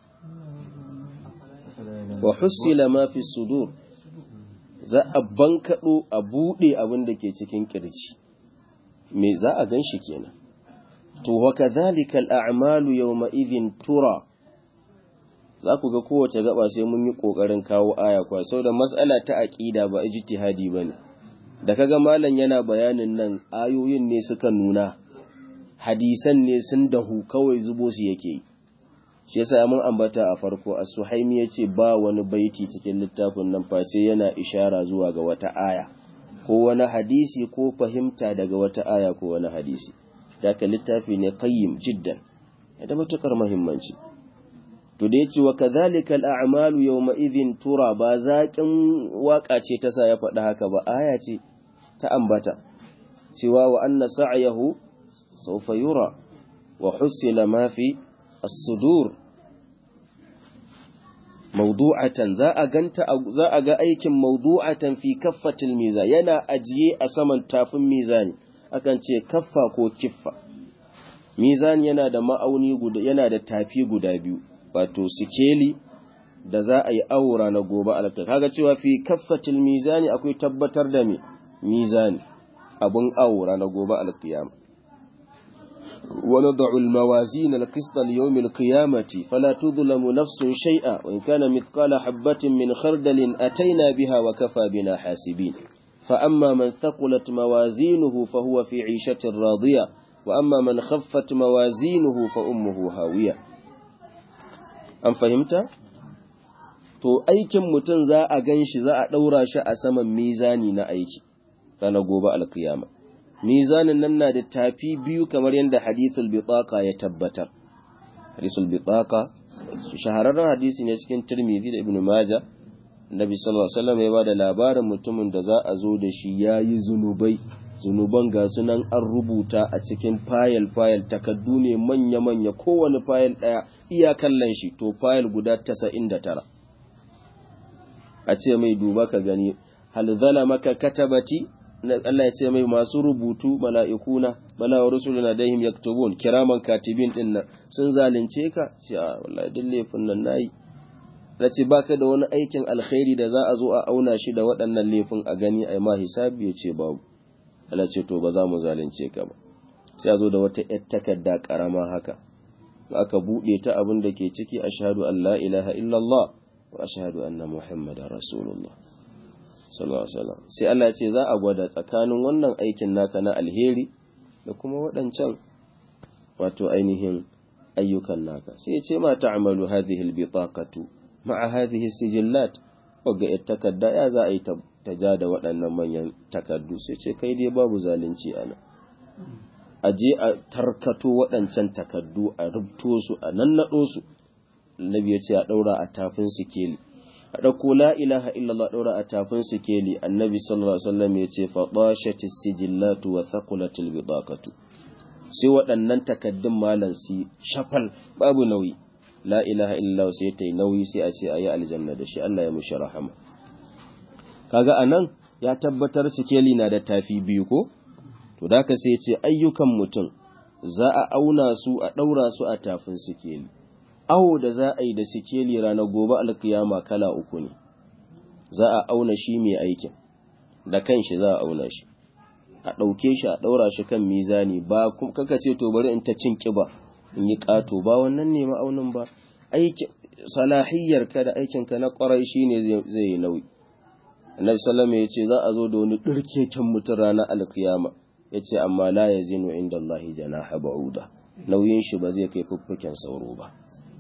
wa hussila ma fi sudur za a bankaɗo a buɗe abin da ke cikin ƙirji me za a gan shi kenan to wa kadhalika al-a'malu yawma idhin tura za ku ga kowace gaba sai mun yi kokarin kawo aya kwa da mas'ala ta aqida ba ijtihadi bane da kaga malam yana bayanin nan ayoyin ne suka nuna hadisan ne sun dahu kawai zubo su yake yi shi yasa mun ambata a farko as-suhaimi yace ba wani baiti cikin littafin nan face yana ishara zuwa ga wata aya ko wani hadisi ko fahimta daga wata aya ko wani hadisi daga littafi ne qayyim jiddan da matukar muhimmanci to da yace wa kadhalika al-a'malu yawma idhin tura ba zaƙin waka ce ta sa ya faɗi haka ba aya ce ta ambata cewa wa anna sa'yahu sawfa yura wa husila ma fi as-sudur mawdu'atan za a ganta za a ga aikin mawdu'atan fi kaffatil mizan yana ajiye a saman tafin mizani akan ce kaffa ko kiffa mizan yana da ma'auni guda yana da tafi guda biyu wato sikeli da za a yi aura na gobe alka kaga cewa fi kaffatil mizani akwai tabbatar da me mizani abun aura na gobe alkiyama ونضع الموازين القسط ليوم القيامة فلا تظلم نفس شيئا وإن كان مثقال حبة من خردل أتينا بها وكفى بنا حاسبين فأما من ثقلت موازينه فهو في عيشة راضية وأما من خفت موازينه فأمه هاوية أم فهمت؟ to aikin mutum za a gan shi za a ɗaura shi a saman mizani na aiki ranar gobe alkiyama mizanin nan na da tafi biyu kamar yadda hadithul bitaqa ya tabbatar hadithul bitaqa shahararren hadisi ne cikin tirmidhi da ibn maja nabi sallallahu alaihi wasallam ya bada labarin mutumin da za a zo da shi yayi zunubai zunuban ga sunan an rubuta a cikin fayil fayil takaddu ne manya manya kowane fayil daya iya kallon shi to fayil guda 99 a ce mai duba ka gani hal zalamaka katabati Allah ya ce mai masu rubutu mala'ikuna bala wa rusuluna dahim yaktubun kiraman katibin din nan sun zalunce ka ce a wallahi duk laifin nan nayi ce baka da wani aikin alkhairi da za a zo a auna shi da waɗannan laifin a gani a ma hisabi ya ce babu Allah ce to ba za mu zalunce ka ba sai a zo da wata ‘yar takarda ƙarama haka aka buɗe ta abin da ke ciki ashhadu an la ilaha illallah wa ashhadu anna muhammadar rasulullah sallallahu alaihi wasallam sai Allah ya ce za a gwada tsakanin wannan aikin naka na alheri da kuma waɗancan wato ainihin ayyukan naka sai ya ce ma ta'malu hadhihi albitaqatu ma'a hadhihi sijillat wagga ita takarda ya za a yi ta ja da waɗannan manyan takardu sai ce kai dai babu zalunci ana a je a tarkato waɗancan takardu a rubto su a nannaɗo su annabi ya ce a ɗaura a tafin sikeli a ɗauko la ilaha illallah ɗaura a tafin sikeli annabi sallallahu alaihi wasallam ya ce fa bashatis sijillatu wa thaqulatil bidaqatu sai waɗannan takaddun malan si shafal babu nauyi la ilaha illallah sai ta yi nauyi sai a ce ayi aljanna da shi Allah ya mushi rahama kaga anan ya tabbatar sikeli na da tafi biyu ko to da ka sai ce ayyukan mutum za a auna su a ɗaura su a tafin sikeli awo da za a yi da sikeli ranar gobe alkiyama kala uku ne za a auna shi mai aikin da kanshi za a auna shi a ɗauke shi a ɗaura shi kan mizani ba kaka ce to bari in ta cin ƙiba in yi ƙato ba wannan ne ma'aunin ba aikin salahiyyar ka da aikin ka na ƙwarai shine zai yi nauyi annabi sallama ya ce za a zo da wani ɗirkeken mutum ranar alkiyama ya ce amma la ya zinu inda Allah janaha ba'uda nauyin shi ba zai kai fuffuken sauro ba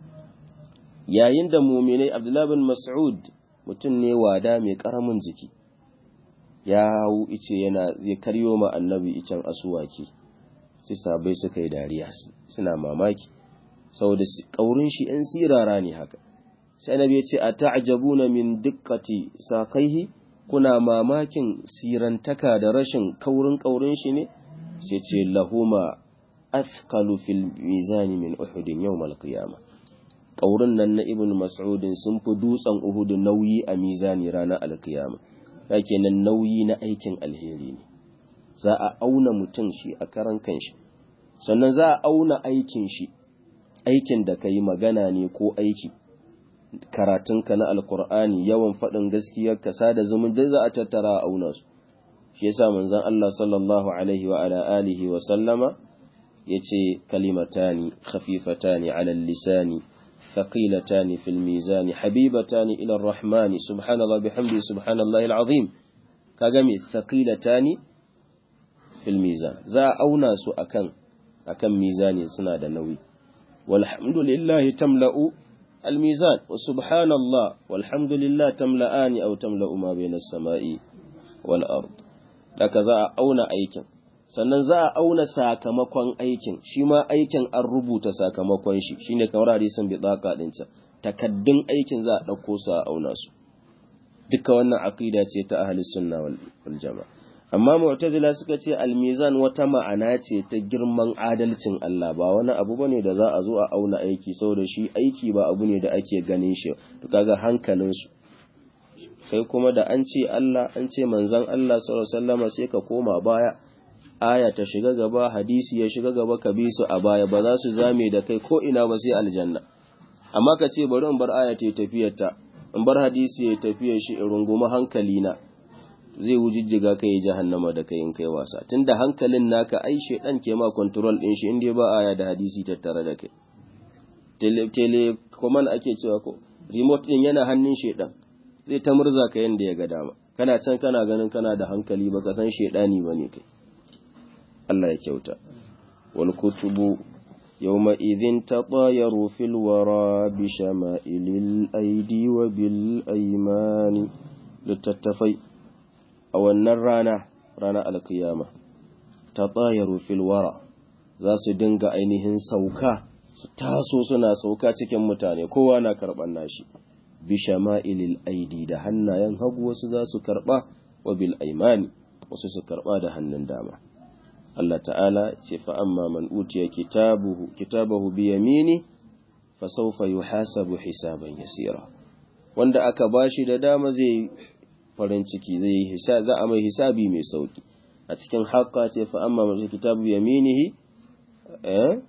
yayin da muminai abdullahi bin mas'ud mutum ne wada mai karamin jiki ya hau ice yana zai karyo ma annabi icen asuwaki sai sabai suka yi dariya suna mamaki saboda kaurin shi yan sirara ne haka sai annabi ya ce a ta'jabuna min dikkati sakaihi kuna mamakin sirantaka da rashin kaurin kaurin shi ne sai ce lahuma athqalu fil mizani min uhudin yawmal qiyamah ƙaurin nan na ibn mas'udin sun fi dutsen uhudu nauyi a mizani ranar alkiyama yake nan nauyi na aikin alheri ne za a auna mutum shi a karan kanshi sannan za a auna aikin shi aikin da ka yi magana ne ko aiki karatunka na alkur'ani yawan faɗin gaskiyar ka sada zumun da za a tattara a auna su shi yasa manzon Allah sallallahu alaihi wa ala alihi wa sallama yace kalimatani khafifatani ala lisani ثقيلتان في الميزان حبيبتان إلى الرحمن سبحان الله بحمده سبحان الله العظيم كاغمي ثقيلتان في الميزان ذا أونا سو أكن أكن ميزان سنة نوي والحمد لله تملأ الميزان وسبحان الله والحمد لله تملأان أو تملأ ما بين السماء والأرض لك ذا أونا أيكن sannan za a auna sakamakon aikin shi ma aikin an rubuta sakamakon shi shine kamar hadisin bidaka din can takaddun aikin za a dauko su a auna su duka wannan aqida ce ta ahli sunna wal jamaa amma mu'tazila suka ce al-mizan wata ma'ana ce ta girman adalcin Allah ba wani abu bane da za a zo a auna aiki saboda shi aiki ba abu ne da ake ganin shi to kaga hankalin su sai kuma da an ce Allah an ce manzon Allah sallallahu alaihi wasallama sai ka koma baya aya ta shiga gaba hadisi ya shiga gaba ka bi su a baya ba za su zame da kai ko ina ba sai aljanna amma ka ce bari in bar aya ta tafiyar ta in bar hadisi ya tafiyar shi in runguma hankali na zai wujijjiga kai jahannama da kai in kai wasa tunda hankalin naka ai shedan ke ma control din shi inda ba aya da hadisi tattare da kai tele tele command ake cewa ko remote din yana hannun shedan zai ta murza ka yanda ya ga dama kana can kana ganin kana da hankali baka san shedani bane kai Allah ya kyauta wal kutubu yawma idhin tatayaru fil wara bi shama'ilil aidi wa bil aymani littattafai a wannan rana rana alkiyama tatayaru fil wara za su dinga ainihin sauka su taso suna sauka cikin mutane kowa na karban nashi bi shama'ilil aidi da hannayen hagu wasu za su karba wa bil aymani wasu su karba da hannun dama Allah ta'ala ce fa'amma man utiya kitabuhu kitabahu bi yamini fa sawfa yuhasabu hisaban yasira wanda aka bashi da dama zai farin ciki zai yi hisabi za a mai hisabi mai sauki a cikin haqqa ce fa'amma man kitabu bi yaminihi eh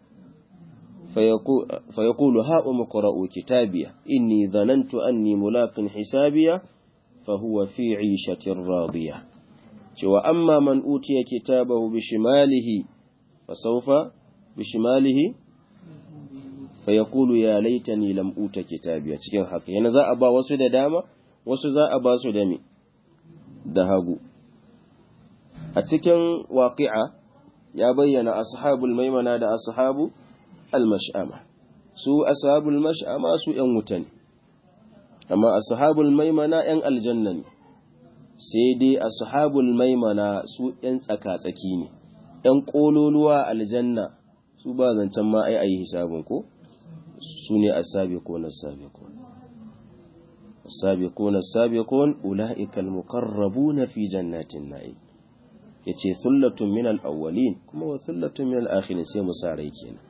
fa yaqulu ha umqra'u kitabiya inni dhanantu anni mulaqin hisabiya fa huwa fi 'ishatin radiyah cewa amma man utiya kitabahu bishimalihi fasawfa bishimalihi fa yaqulu ya laitani lam uta kitabiya cikin haka yana za a ba wasu da dama wasu za a ba su da me da hagu a cikin waqi'a ya bayyana ashabul maimana da ashabu al-mash'ama su ashabul mash'ama su yan wuta ne amma ashabul maimana yan aljanna ne sai dai ashabul maimana su ‘yan tsaka-tsaki ne, ‘yan ƙololuwa aljanna su ba zancen ma ai ayi hisabin ko su ne asabiqun asabiqun asabiqun asabiqun ulaika almuqarrabun fi jannatin na'im yace thullatun min al-awwalin kuma wa thullatun min al-akhirin sai mu sare kenan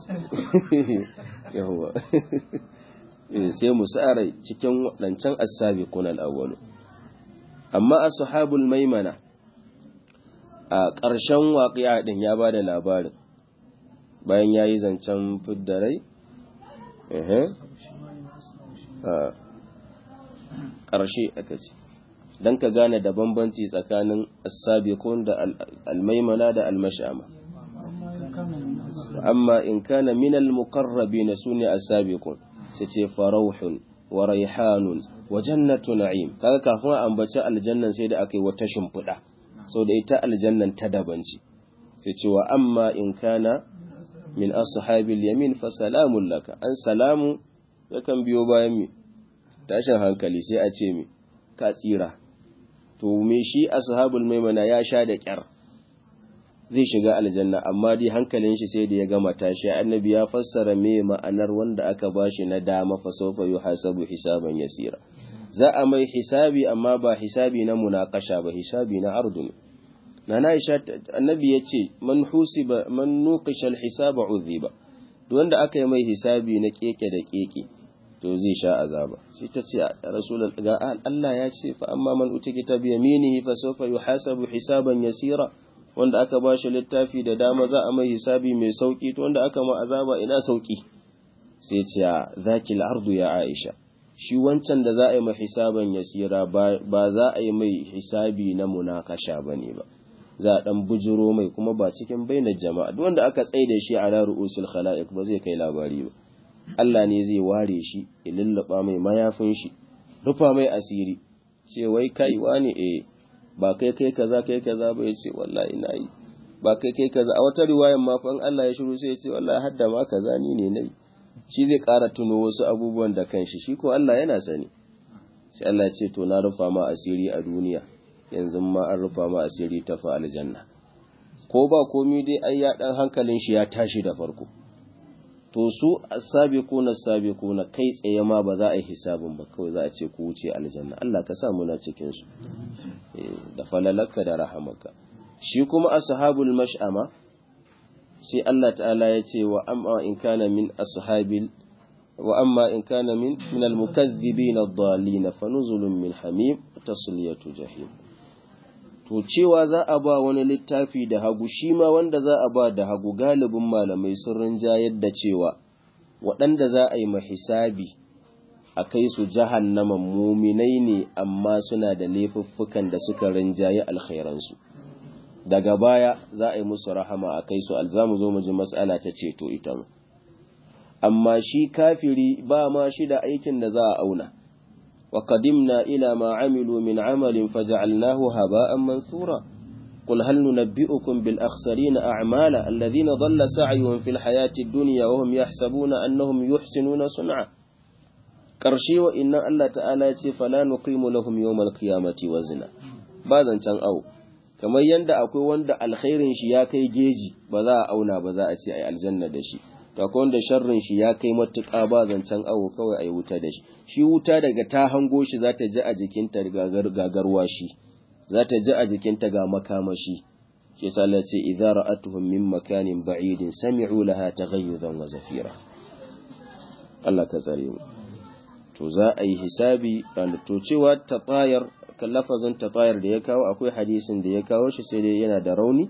yawa sai mu sare cikin wadancan asabiqun al-awwalun amma ashabul maimana a ƙarshen waƙiya ɗin ya ba da labarin bayan ya yi zancen fiddarai ehe ƙarshe aka ce don ka gane da bambanci tsakanin as-sabiqun da al-maimana da al-mash'ama amma in kana min al-muqarrabin sune as-sabiqun sai ce farauhun wa raihanun wa jannatu na'im kaga kafin a ambaci aljannan sai da aka yi wata shimfiɗa sau da ita aljannan ta daban ce sai ce wa amma in kana min ashabil yamin fa salamun laka an salamu yakan biyo bayan mi tashin hankali sai a ce mi ka tsira to me shi ashabul maimana ya sha da kyar zai shiga aljanna amma dai hankalin shi sai da ya gama tashi annabi ya fassara me ma'anar wanda aka bashi na dama fa sawfa yuhasabu hisaban yasira za a mai hisabi amma ba hisabi na munakasha ba hisabi na ardun nana Aisha annabi yace man husiba man nuqisha alhisaba udhiba duk wanda aka yi mai hisabi na keke da keke to zai sha azaba sai ta ce rasulul ga Allah ya ce fa amma man uti kitab yaminihi fa sawfa yuhasabu hisaban yasira wanda aka ba shi littafi da dama za a mai hisabi mai sauki to wanda aka ma azaba ina sauki sai ce zaki ardu ya Aisha shi wancan da za a yi mai hisaban yasira ba za a yi mai hisabi na munakasha bane ba za a dan bujiro mai kuma ba cikin bainar jama'a duk wanda aka tsaida shi ala ru'usul khalaiq ba zai kai labari ba Allah ne zai ware shi ya lullaba mai mayafin shi rufa mai asiri ce wai kai wani eh ba kai kai kaza kai kaza ba yace wallahi na yi ba kai kai kaza a wata riwayan ma fa in Allah ya shiru sai ya ce wallahi hadda ma kaza ni ne nayi shi zai ƙara tuno wasu abubuwan da kanshi shi ko Allah yana sani sai Allah ya ce to na rufa ma asiri a duniya yanzu ma an rufa ma asiri ta fa aljanna ko ba komi dai ai ya dan hankalin shi ya tashi da farko to su as-sabiquna as-sabiquna kai tsaye ma ba za a yi hisabin ba kawai za a ce ku wuce aljanna Allah ka sa muna cikin su da falalaka da rahamaka shi kuma ashabul mash'ama sai Allah ta'ala ya ce wa amma in kana min ashabil wa amma in kana min min al-mukaththibin ad-dallin fa nuzulun min hamim tasliyatu jahim to cewa za a ba wani littafi da hagu shi ma wanda za a ba da hagu galibin malamai sun rinjayar da cewa waɗanda za a yi mahisabi a kai su jahannaman muminai ne amma suna da laifuffukan da suka rinjaye alkhairansu daga baya za a yi musu rahama a kai su alzamu zo mu ji mas'ala ta ceto ita ma amma shi kafiri ba ma shi da aikin da za a auna وقدمنا إلى ما عملوا من عمل فجعلناه هباء منثورا قل هل ننبئكم بالأخسرين أعمالا الذين ضل سعيهم في الحياة الدنيا وهم يحسبون أنهم يحسنون صنعا ƙarshe wa inna Allah ta'ala ya ce fala nuqimu lahum yawmal qiyamati wazna ba zancen au kamar yanda akwai wanda alkhairin shi ya kai geji ba za a auna ba za a ce ai aljanna da shi to akwai wanda sharrin shi ya kai matuƙa ba zancen awo kawai ai wuta da shi shi wuta daga ta hango shi za ta ji a jikinta gagarwa shi za ta ji a jikinta ga makamashi shi yasa Allah ce idza ra'atuhum min makanin ba'idin sami'u laha taghayyuzan wa zafira Allah ka tsare mu to za a yi hisabi ranar to cewa tatayar kan lafazin tatayar da ya kawo akwai hadisin da ya kawo shi sai dai yana da rauni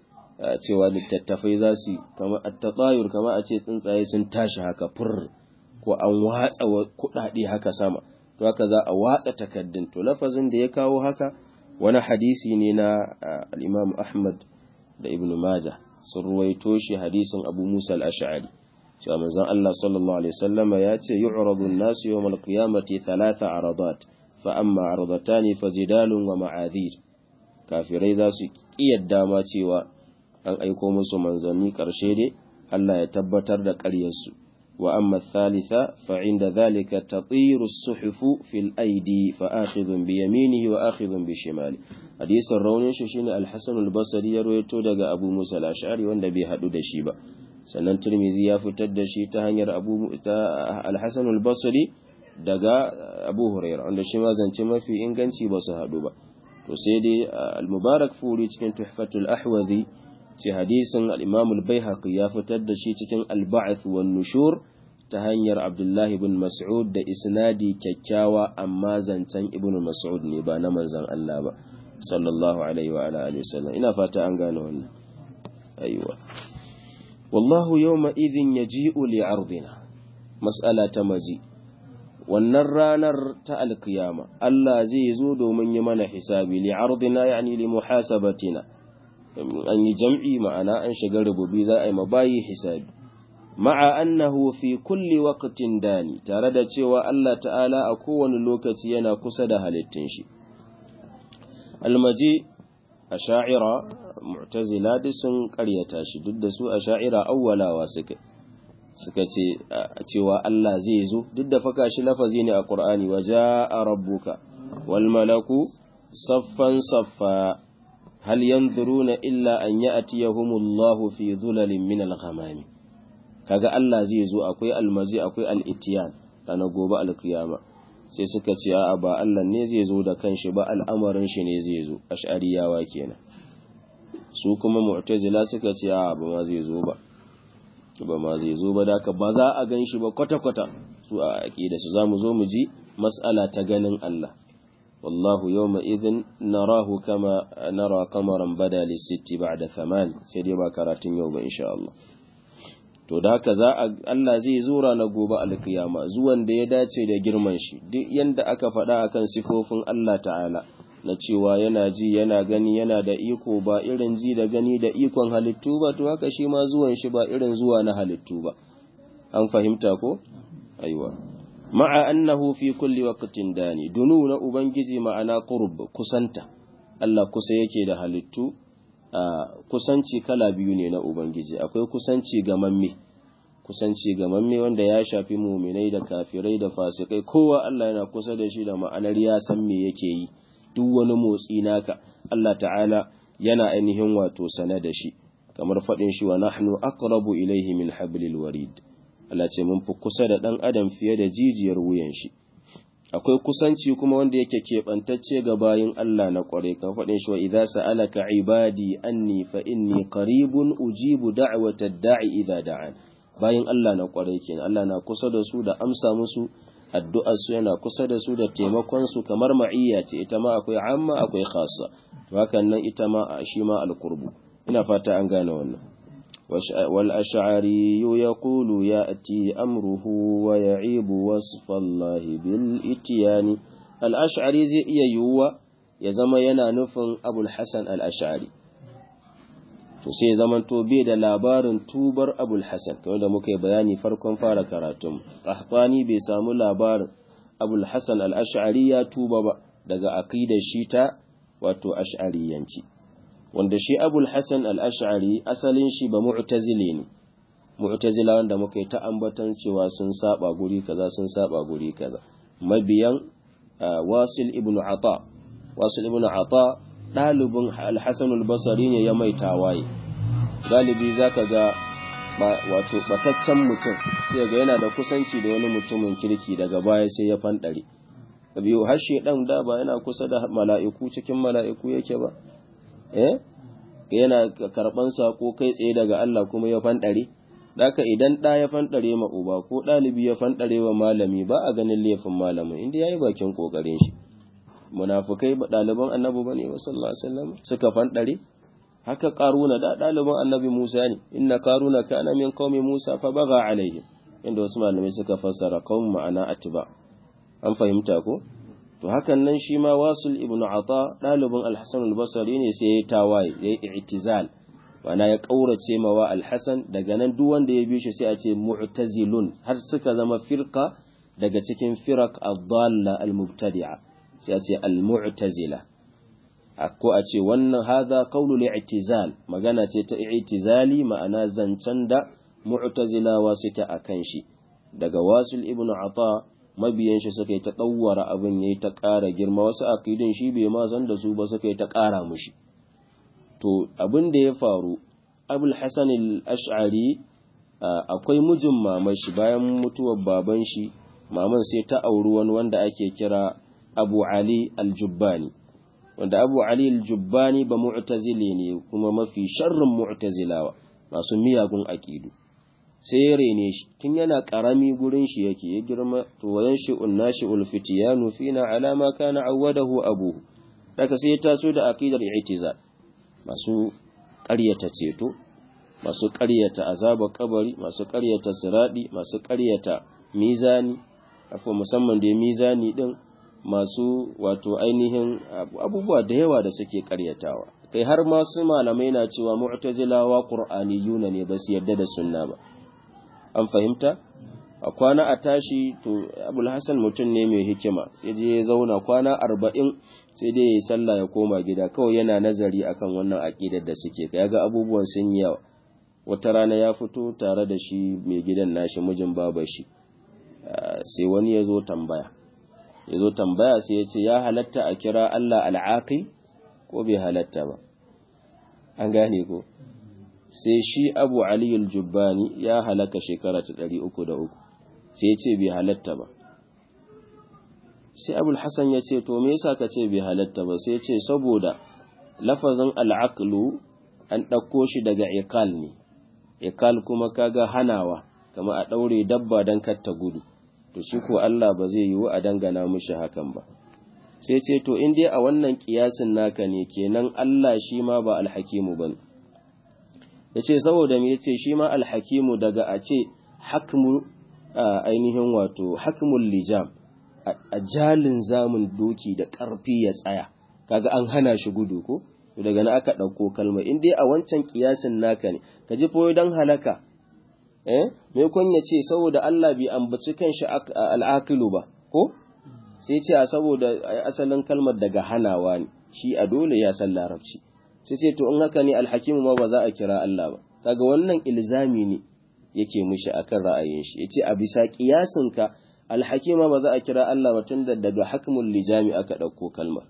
cewa littattafai za su kama tatayur kama a ce tsuntsaye sun tashi haka fur ko an watsa kuɗaɗe haka sama to haka za a watsa takaddun to lafazin da ya kawo haka wani hadisi ne na al-Imam Ahmad da Ibn Majah sun ruwaito shi hadisin Abu Musa al-Ash'ari cewa manzon Allah sallallahu alaihi wasallama ya ce yu'radu an-nasu yawm al-qiyamati thalatha aradat fa amma aradatani fajidalun wa ma'adhir kafirai za su kiyarda ma cewa an aiko musu manzanni karshe dai Allah ya tabbatar da ƙaryarsu wa amma thalitha fa inda dhalika tatiru as-suhufu fil aidi fa akhidhun bi yaminihi wa akhidhun bi shimali hadisin raunin shi shine al-Hasan al-Basri ya rawaito daga Abu Musa al-Ash'ari wanda bai hadu da shi ba sannan Tirmidhi ya fitar da shi ta hanyar Abu ta Al-Hasan al-Basri daga Abu Hurairah wanda shi ma zance mafi inganci ba su hadu ba to sai dai al-Mubarak Furi cikin Tuhfatul Ahwazi ce hadisin al-Imam al-Baihaqi ya fitar da shi cikin al-Ba'th wan Nushur ta hanyar Abdullah ibn Mas'ud da isnadi kyakkyawa amma zancen Ibn Mas'ud ne ba na manzon Allah ba sallallahu alaihi wa alihi wasallam ina fata an gane wannan aiwa wallahu yawma idhin yaji'u li'ardina mas'ala ta maji wannan ranar ta alkiyama Allah zai zo domin yi mana hisabi li ardina yani li muhasabatina an yi jam'i ma'ana an shiga rububi za a yi mabayi hisabi ma'a annahu fi kulli waqtin dani tare da cewa Allah ta'ala a kowane lokaci yana kusa da halittun shi almaji asha'ira mu'tazila duk sun karyata shi duk da su asha'ira awwalawa suka suka ce cewa Allah zai zo duk da faka shi lafazi ne a Qur'ani wa ja'a rabbuka wal malaku saffan saffa hal yanzuruna illa an ya'tiyahumullahu fi dhulalin min al-ghamami kaga Allah zai zo akwai almazi akwai al-itiyan ranar gobe al-qiyama sai suka ce a'a ba Allah ne zai zo da kanshi ba al'amarin shi ne zai zo ash'ariyawa kenan su kuma mu'tazila suka ce a'a ba ma zai zo ba ba ma zai zo ba da ba za a gan shi ba kwata-kwata su a aqida su zamu zo mu ji mas'ala ta ganin Allah wallahu yawma idhin narahu kama nara qamaran bada lis-sitti ba'da thaman sai dai ba karatun yau ba insha Allah to da haka za a Allah zai zo na gobe alkiyama zuwan da ya dace da girman shi duk yanda aka faɗa akan sifofin Allah ta'ala na cewa yana ji yana gani yana da iko ba irin ji da gani da ikon halittu ba to haka shi ma zuwan shi ba irin zuwa na halittu ba an fahimta ko aiwa ma'a annahu fi kulli waqtin dani dunu na ubangiji ma'ana qurb kusanta Allah kusa yake da halittu a kusanci kala biyu ne na ubangiji akwai kusanci ga mamme kusanci ga mamme wanda ya shafi muminai da kafirai da fasikai kowa Allah yana kusa da shi da ma'anar ya san me yake yi duk wani motsi naka Allah ta'ala yana ainihin wato sane da shi kamar faɗin shi wa nahnu aqrabu ilaihi min hablil warid Allah ce mun fi kusa da ɗan adam fiye da jijiyar wuyan shi akwai kusanci kuma wanda yake keɓantacce ga bayin Allah na ƙware kan faɗin shi wa idza sa'alaka ibadi anni fa inni qaribun ujibu da'wata da'i idza da'an bayin Allah na ƙware kenan Allah na kusa da su da amsa musu addu'ar su yana kusa da su da taimakon su kamar ma'iyya ce ita ma akwai amma akwai khassa to hakan nan ita ma shi ma alqurbu ina fata an gane wannan والأشعري يقول يأتي أمره ويعيب وصف الله بالإتيان الأشعري زي يوى يزم ينا نفن أبو الحسن الأشعري to sai zaman to bai da labarin tubar abul hasan kamar da muka yi bayani farkon fara karatun qahtani bai samu labarin abul hasan al-ash'ari ya tuba ba daga aqidar shi ta wato ash'ariyanci wanda shi abul hassan al'ash'ari asalin shi ba mu'tazile ne mu'tazila wanda muka yi ta ambatan cewa sun saba guri kaza sun saba guri kaza mabiyan wasil ibn ata wasil ibn ata ɗalibin al-hassan al-basari ne ya mai tawaye galibi zaka ga wato bataccen mutum sai ga yana da kusanci da wani mutumin kirki daga baya sai ya fanɗare biyu har shedan da ba yana kusa da mala'iku cikin mala'iku yake ba eh yana karban sako kai tsaye daga Allah kuma ya fanɗare daka idan ɗa ya fanɗare ma uba ko ɗalibi ya fanɗare wa malami ba a ganin laifin malamin inda yayi bakin kokarin shi munafikai ba ɗaliban annabi bane sallallahu alaihi wasallam suka fanɗare haka karuna da ɗaliban annabi Musa ne inna karuna kana min qaumi Musa fa baga alaihim inda wasu malamai suka fassara qaum ma'ana atba an fahimta ko to hakan nan shi ma wasul ibnu ata dalibin al-hasan al-basri ne sai ya tawaye ya i'tizal wana ya kaurace mawa al-hasan daga nan duk wanda ya bi shi sai a ce mu'tazilun har suka zama firqa daga cikin firaq ad-dalla al-mubtadi'a sai a ce al-mu'tazila ko a ce wannan hadha qawlu al-i'tizal magana ce ta i'tizali ma'ana zancen da mu'tazilawa suke akan shi daga wasul ibnu ata mabiyan shi suka yi ta ɗauwara abin ya yi ta ƙara girma wasu akidin shi bai ma san da su ba suka yi ta ƙara mushi to abin da ya faru abul hasan al-ash'ari akwai mijin maman shi bayan mutuwar baban shi maman sai ta auri wani wanda ake kira abu ali al-jubbani wanda abu ali al-jubbani ba mu'tazili ne kuma mafi sharrin mu'tazilawa masu miyagun akidu sai ya rene shi tun yana ƙarami gurin shi yake ya girma to wayan shi unnashi ulfitiyanu fina alama kana awwadahu abuhu daga sai ya taso da aqidar i'tizal masu ƙaryata ceto masu ƙaryata azaba kabari masu ƙaryata siradi masu ƙaryata mizani akwai musamman da mizani din masu wato ainihin abubuwa da yawa da suke karyatawa kai har masu malamai na cewa mu'tazilawa qur'aniyuna ne ba su yarda da sunna ba an fahimta a kwana a tashi to abul hasan mutum ne mai hikima sai je ya zauna kwana arba'in sai dai ya yi sallah ya koma gida kawai yana nazari akan wannan aƙidar da suke ya ga abubuwan sun yi yawa wata rana ya fito tare da shi mai gidan nashi mijin baba shi sai wani ya zo tambaya ya zo tambaya sai ya ce ya halatta a kira Allah al'aqi ko bai halatta ba an gane ko sai shi abu aliyul jubbani ya halaka shekara ta ɗari uku da uku sai ya ce bai halatta ba sai abul hasan ya ce to me yasa ka ce bai halatta ba sai ya ce saboda lafazin al'aqlu an ɗauko shi daga iqal ne iqal kuma kaga hanawa kama a ɗaure dabba don katta gudu to shi ko Allah ba zai yiwu a dangana mishi hakan ba sai ce to in dai a wannan kiyasin naka ne kenan Allah shi ma ba alhakimu bane yace saboda me yace shi ma alhakimu daga a ce hakmu ainihin wato hakmul lijam a jalin zamun doki da ƙarfi ya tsaya kaga an hana shi gudu ko daga na aka ɗauko kalma in dai a wancan kiyasin naka ne ka ji foyo don halaka eh me kun ya ce saboda Allah bai ambaci kanshi al'aqilu ba ko sai ce a saboda asalin kalmar daga hanawa ne shi a dole ya san larabci sai ce to in haka ne alhakimu ma ba za a kira Allah ba kaga wannan ilzami ne yake mishi akan ra'ayin shi yace a bisa kiyasin ka alhakima ba za a kira Allah ba tunda daga hakmul lijami aka dauko kalmar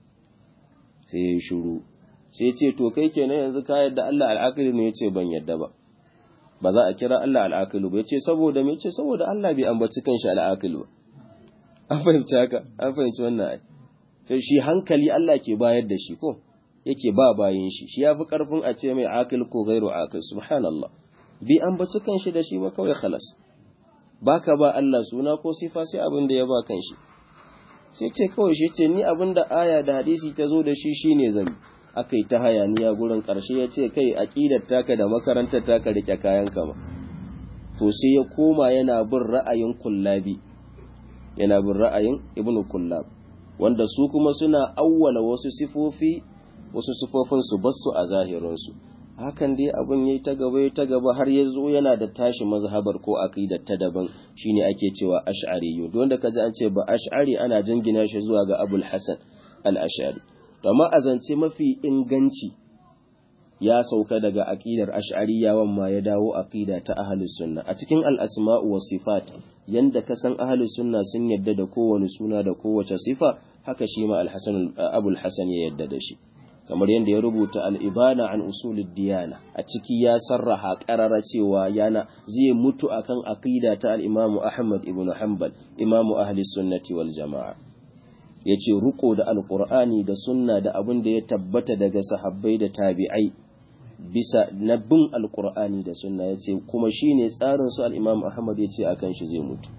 sai ya shiru sai ce to kai kenan yanzu ka yadda Allah al'aqilu ne yace ban yadda ba ba za a kira Allah al'aqilu ba yace saboda me yace saboda Allah bai ambaci kanshi al'aqilu ba an fahimci haka an fahimci wannan ai sai shi hankali Allah ke bayar da shi ko yake ba bayin shi shi yafi karfin a ce mai aqil ko ghairu aqil subhanallah bi ambaci kanshi da shi ba kawai khalas baka ba Allah suna ko sifa sai abin da ya ba kanshi sai ce kawai shi ce ni abin da aya da hadisi ta zo da shi shine zan akai ta hayaniya gurin karshe ya ce kai aqidar taka da makarantar taka rike kayan ka ba to sai ya koma yana bin ra'ayin kullabi yana bin ra'ayin ibnu kullab wanda su kuma suna awwala wasu sifofi wasu sifofin su basu a zahirin su hakan dai abin yayi ta gaba ta gaba har ya zo yana da tashi mazhabar ko aqidar ta daban shine ake cewa ash'ari don da kaji an ce ba ash'ari ana jingina shi zuwa ga abul hasan al-ash'ari to amma azance mafi inganci ya sauka daga aqidar ash'ariyawan ma ya dawo aqida ta ahlus sunna a cikin al-asma'u was sifat yanda ka san ahlus sunna sun yadda da kowane suna da kowace sifa haka shi ma al-hasan abul hasan ya yadda da shi kamar yadda ya rubuta al'ibana an usulid diyana a ciki ya sarraha ƙarara cewa yana zai mutu akan aqida ta al'imamu Ahmad ibn Hanbal imamu ahli sunnati wal jama'a ya ce ruko da alƙur'ani da sunna da abin da ya tabbata daga sahabbai da tabi'ai bisa na bin alƙur'ani da sunna ya ce kuma shi ne tsarin su al'imamu Ahmad ya ce akan shi zai mutu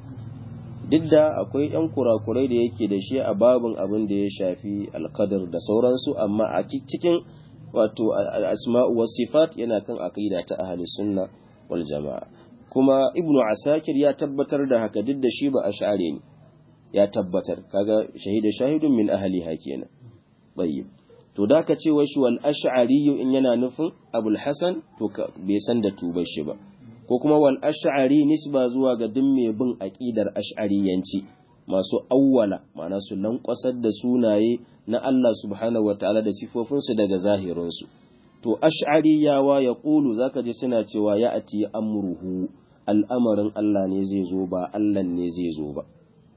duk da akwai ‘yan kurakurai da yake da shi a babin abin da ya shafi alkadar da sauransu amma a cikin wato asma'u wa sifat yana kan aqida ta ahli sunna wal jama'a kuma ibnu asakir ya tabbatar da haka duk da shi ba ash'ari ne ya tabbatar kaga shahida shahidun min ahli kenan tayyib to da ka ce shi wal ash'ari in yana nufin abul hasan to bai san da tubar shi ba ko kuma wal ash'ari nisba zuwa ga duk mai bin aqidar ash'ariyanci masu awwala ma'ana su lankwasar da sunaye na Allah subhanahu wataala da sifofin su daga zahirin su to ash'ariyawa ya qulu zaka ji suna cewa ya ati amruhu al'amarin Allah ne zai zo ba Allah ne zai zo ba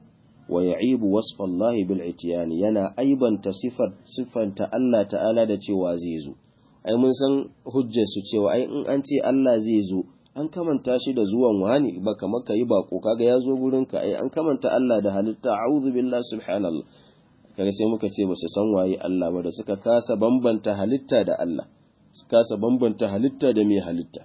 wa ya'ibu wasfa Allah bil itiyani yana aibanta sifar sifanta Allah ta'ala da cewa zai zo ai mun san hujjar su cewa ai in an ce Allah zai zo an kamanta shi da zuwan wani ba kamar ka yi bako kaga ya zo gurin ka ai an kamanta Allah da halitta a'udhu billahi subhanallah kaga sai muka ce ba su san waye Allah ba da suka kasa bambanta halitta da Allah su kasa bambanta halitta da mai halitta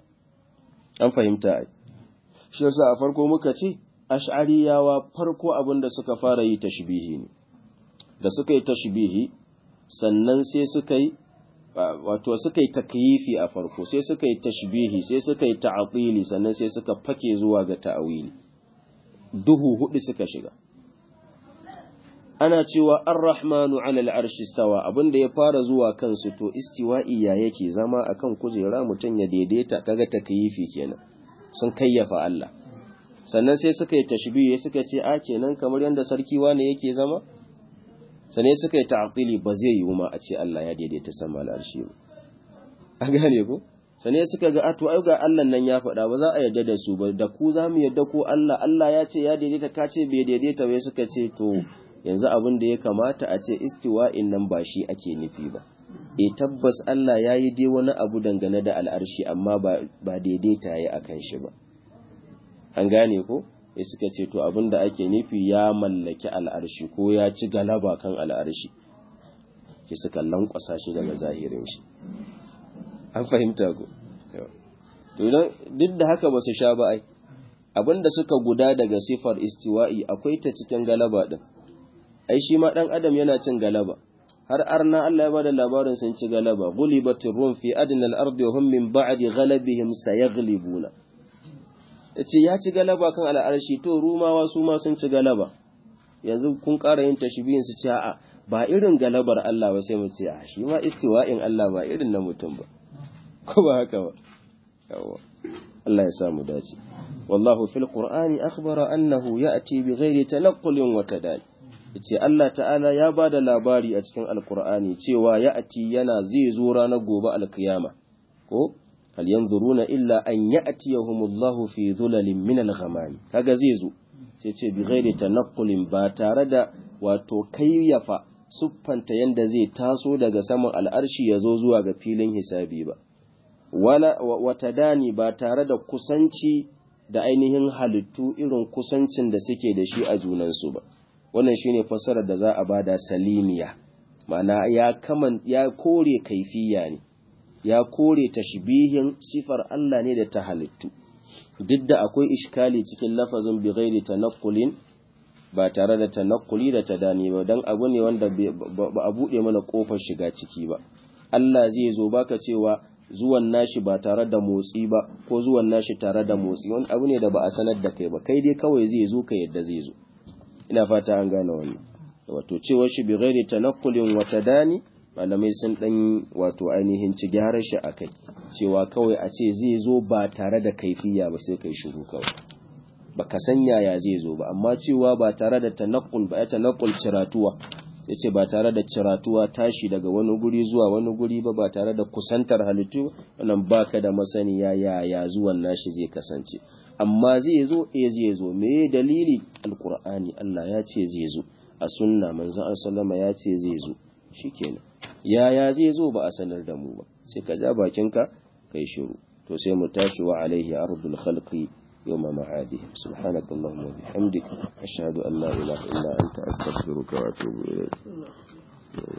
an fahimta ai shi yasa a farko muka ce ash'ariyawa farko abin da suka fara yi tashbihi ne da suka yi tashbihi sannan sai suka yi wato suka yi takyifi a farko sai suka yi tashbihi sai suka yi ta'atili sannan sai suka fake zuwa ga ta'awili duhu hudu suka shiga ana cewa ar-rahmanu ala al-arshi stawa abinda ya fara zuwa kansu to istiwa'i ya yake zama akan kujera mutum ya daidaita kaga takyifi kenan sun kayyafa Allah sannan sai suka yi tashbihi suka ce a kenan kamar yanda sarki wane yake zama sannan suka yi ta'tili ba zai yiwu ma a ce Allah ya daidaita sama al-arshi ba an gane ko sannan suka ga ato ai ga Allah nan ya faɗa ba za a yarda da su ba da ku za mu yarda ko Allah Allah ya ce ya daidaita ka ce bai daidaita bai suka ce to yanzu abin da ya kamata a ce istiwa'in nan ba shi ake nufi ba e tabbas Allah ya yi dai wani abu dangane da al'arshi amma ba daidaita ya a kan shi ba an gane ko ya suka ce to abin da ake nufi ya mallaki al'arshi ko ya ci galaba kan al'arshi ki suka lankwasa shi daga zahirin shi an fahimta ko duk da haka ba su sha ba ai abin da suka guda daga sifar istiwa'i akwai ta cikin galaba din ai shi ma ɗan adam yana cin galaba har arna Allah ya bada labarin sun ci galaba gulibatir rum fi adnal ardi wa hum min ba'di ghalabihim sayaghlibuna yace ya ci galaba kan al'arshi to rumawa su ma sun ci galaba yanzu kun ƙara yin tashbihin su ce a'a ba irin galabar Allah ba sai mu ce a shi ma istiwa'in Allah ba irin na mutum ba ko ba haka ba yawa Allah ya samu dace wallahu fil qur'ani akhbara annahu ya'ti bighairi tanaqqulin wa tadali ce Allah ta'ala ya ba da labari a cikin alkur'ani cewa ya ati yana zai zo ranar gobe alkiyama ko hal yanzuruna illa an ya'tiyahumullahu fi dhulalin min al-ghamam kaga zai zo sai ce bi ghairi tanaqqulin ba tare da wato kayyafa suffanta yanda zai taso daga saman al'arshi ya zo zuwa ga filin hisabi ba wala wata dani ba tare da kusanci da ainihin halittu irin kusancin da suke da shi a junansu ba wannan shine fassarar da za a bada salimiya ma'ana ya kaman ya kore kaifiya ne ya kore tashbihin sifar Allah ne da ta halittu duk da akwai iskali cikin lafazin bi ghairi tanaqqulin ba tare da tanaqquli da tadani ba dan abu ne wanda ba a bude mana kofar shiga ciki ba Allah zai zo baka cewa zuwan nashi ba tare da motsi ba ko zuwan nashi tare da motsi wani abu ne da ba a sanar da kai ba kai dai kawai zai zo ka yadda zai zo ina fata an gane wannan wato cewar shi bi ghairi tanaqqulin wa tadani malamai sun dan wato ainihin ci gyaran shi akai cewa kawai a ce zai zo ba tare da kaifiya ba sai kai shiru kawai baka san yaya zai zo ba amma cewa ba tare da tanaqqul ba ya tanaqqul ciratuwa yace ba tare da ciratuwa tashi daga wani guri zuwa wani guri ba ba tare da kusantar halittu wannan baka da masaniya yaya zuwan nashi zai kasance amma zai zo eh zai zo me dalili alqur'ani Allah ya ce zai zo a sunna manzon sallama ya ce zai zo shikenan yaya zai zo ba a sanar da mu ba sai ka ja bakinka kai shiru to sai mu tashi wa alaihi ardul khalqi yawma ma'adihim subhanakallahumma wa bihamdik ashhadu an la ilaha illa anta astaghfiruka wa atubu ilayk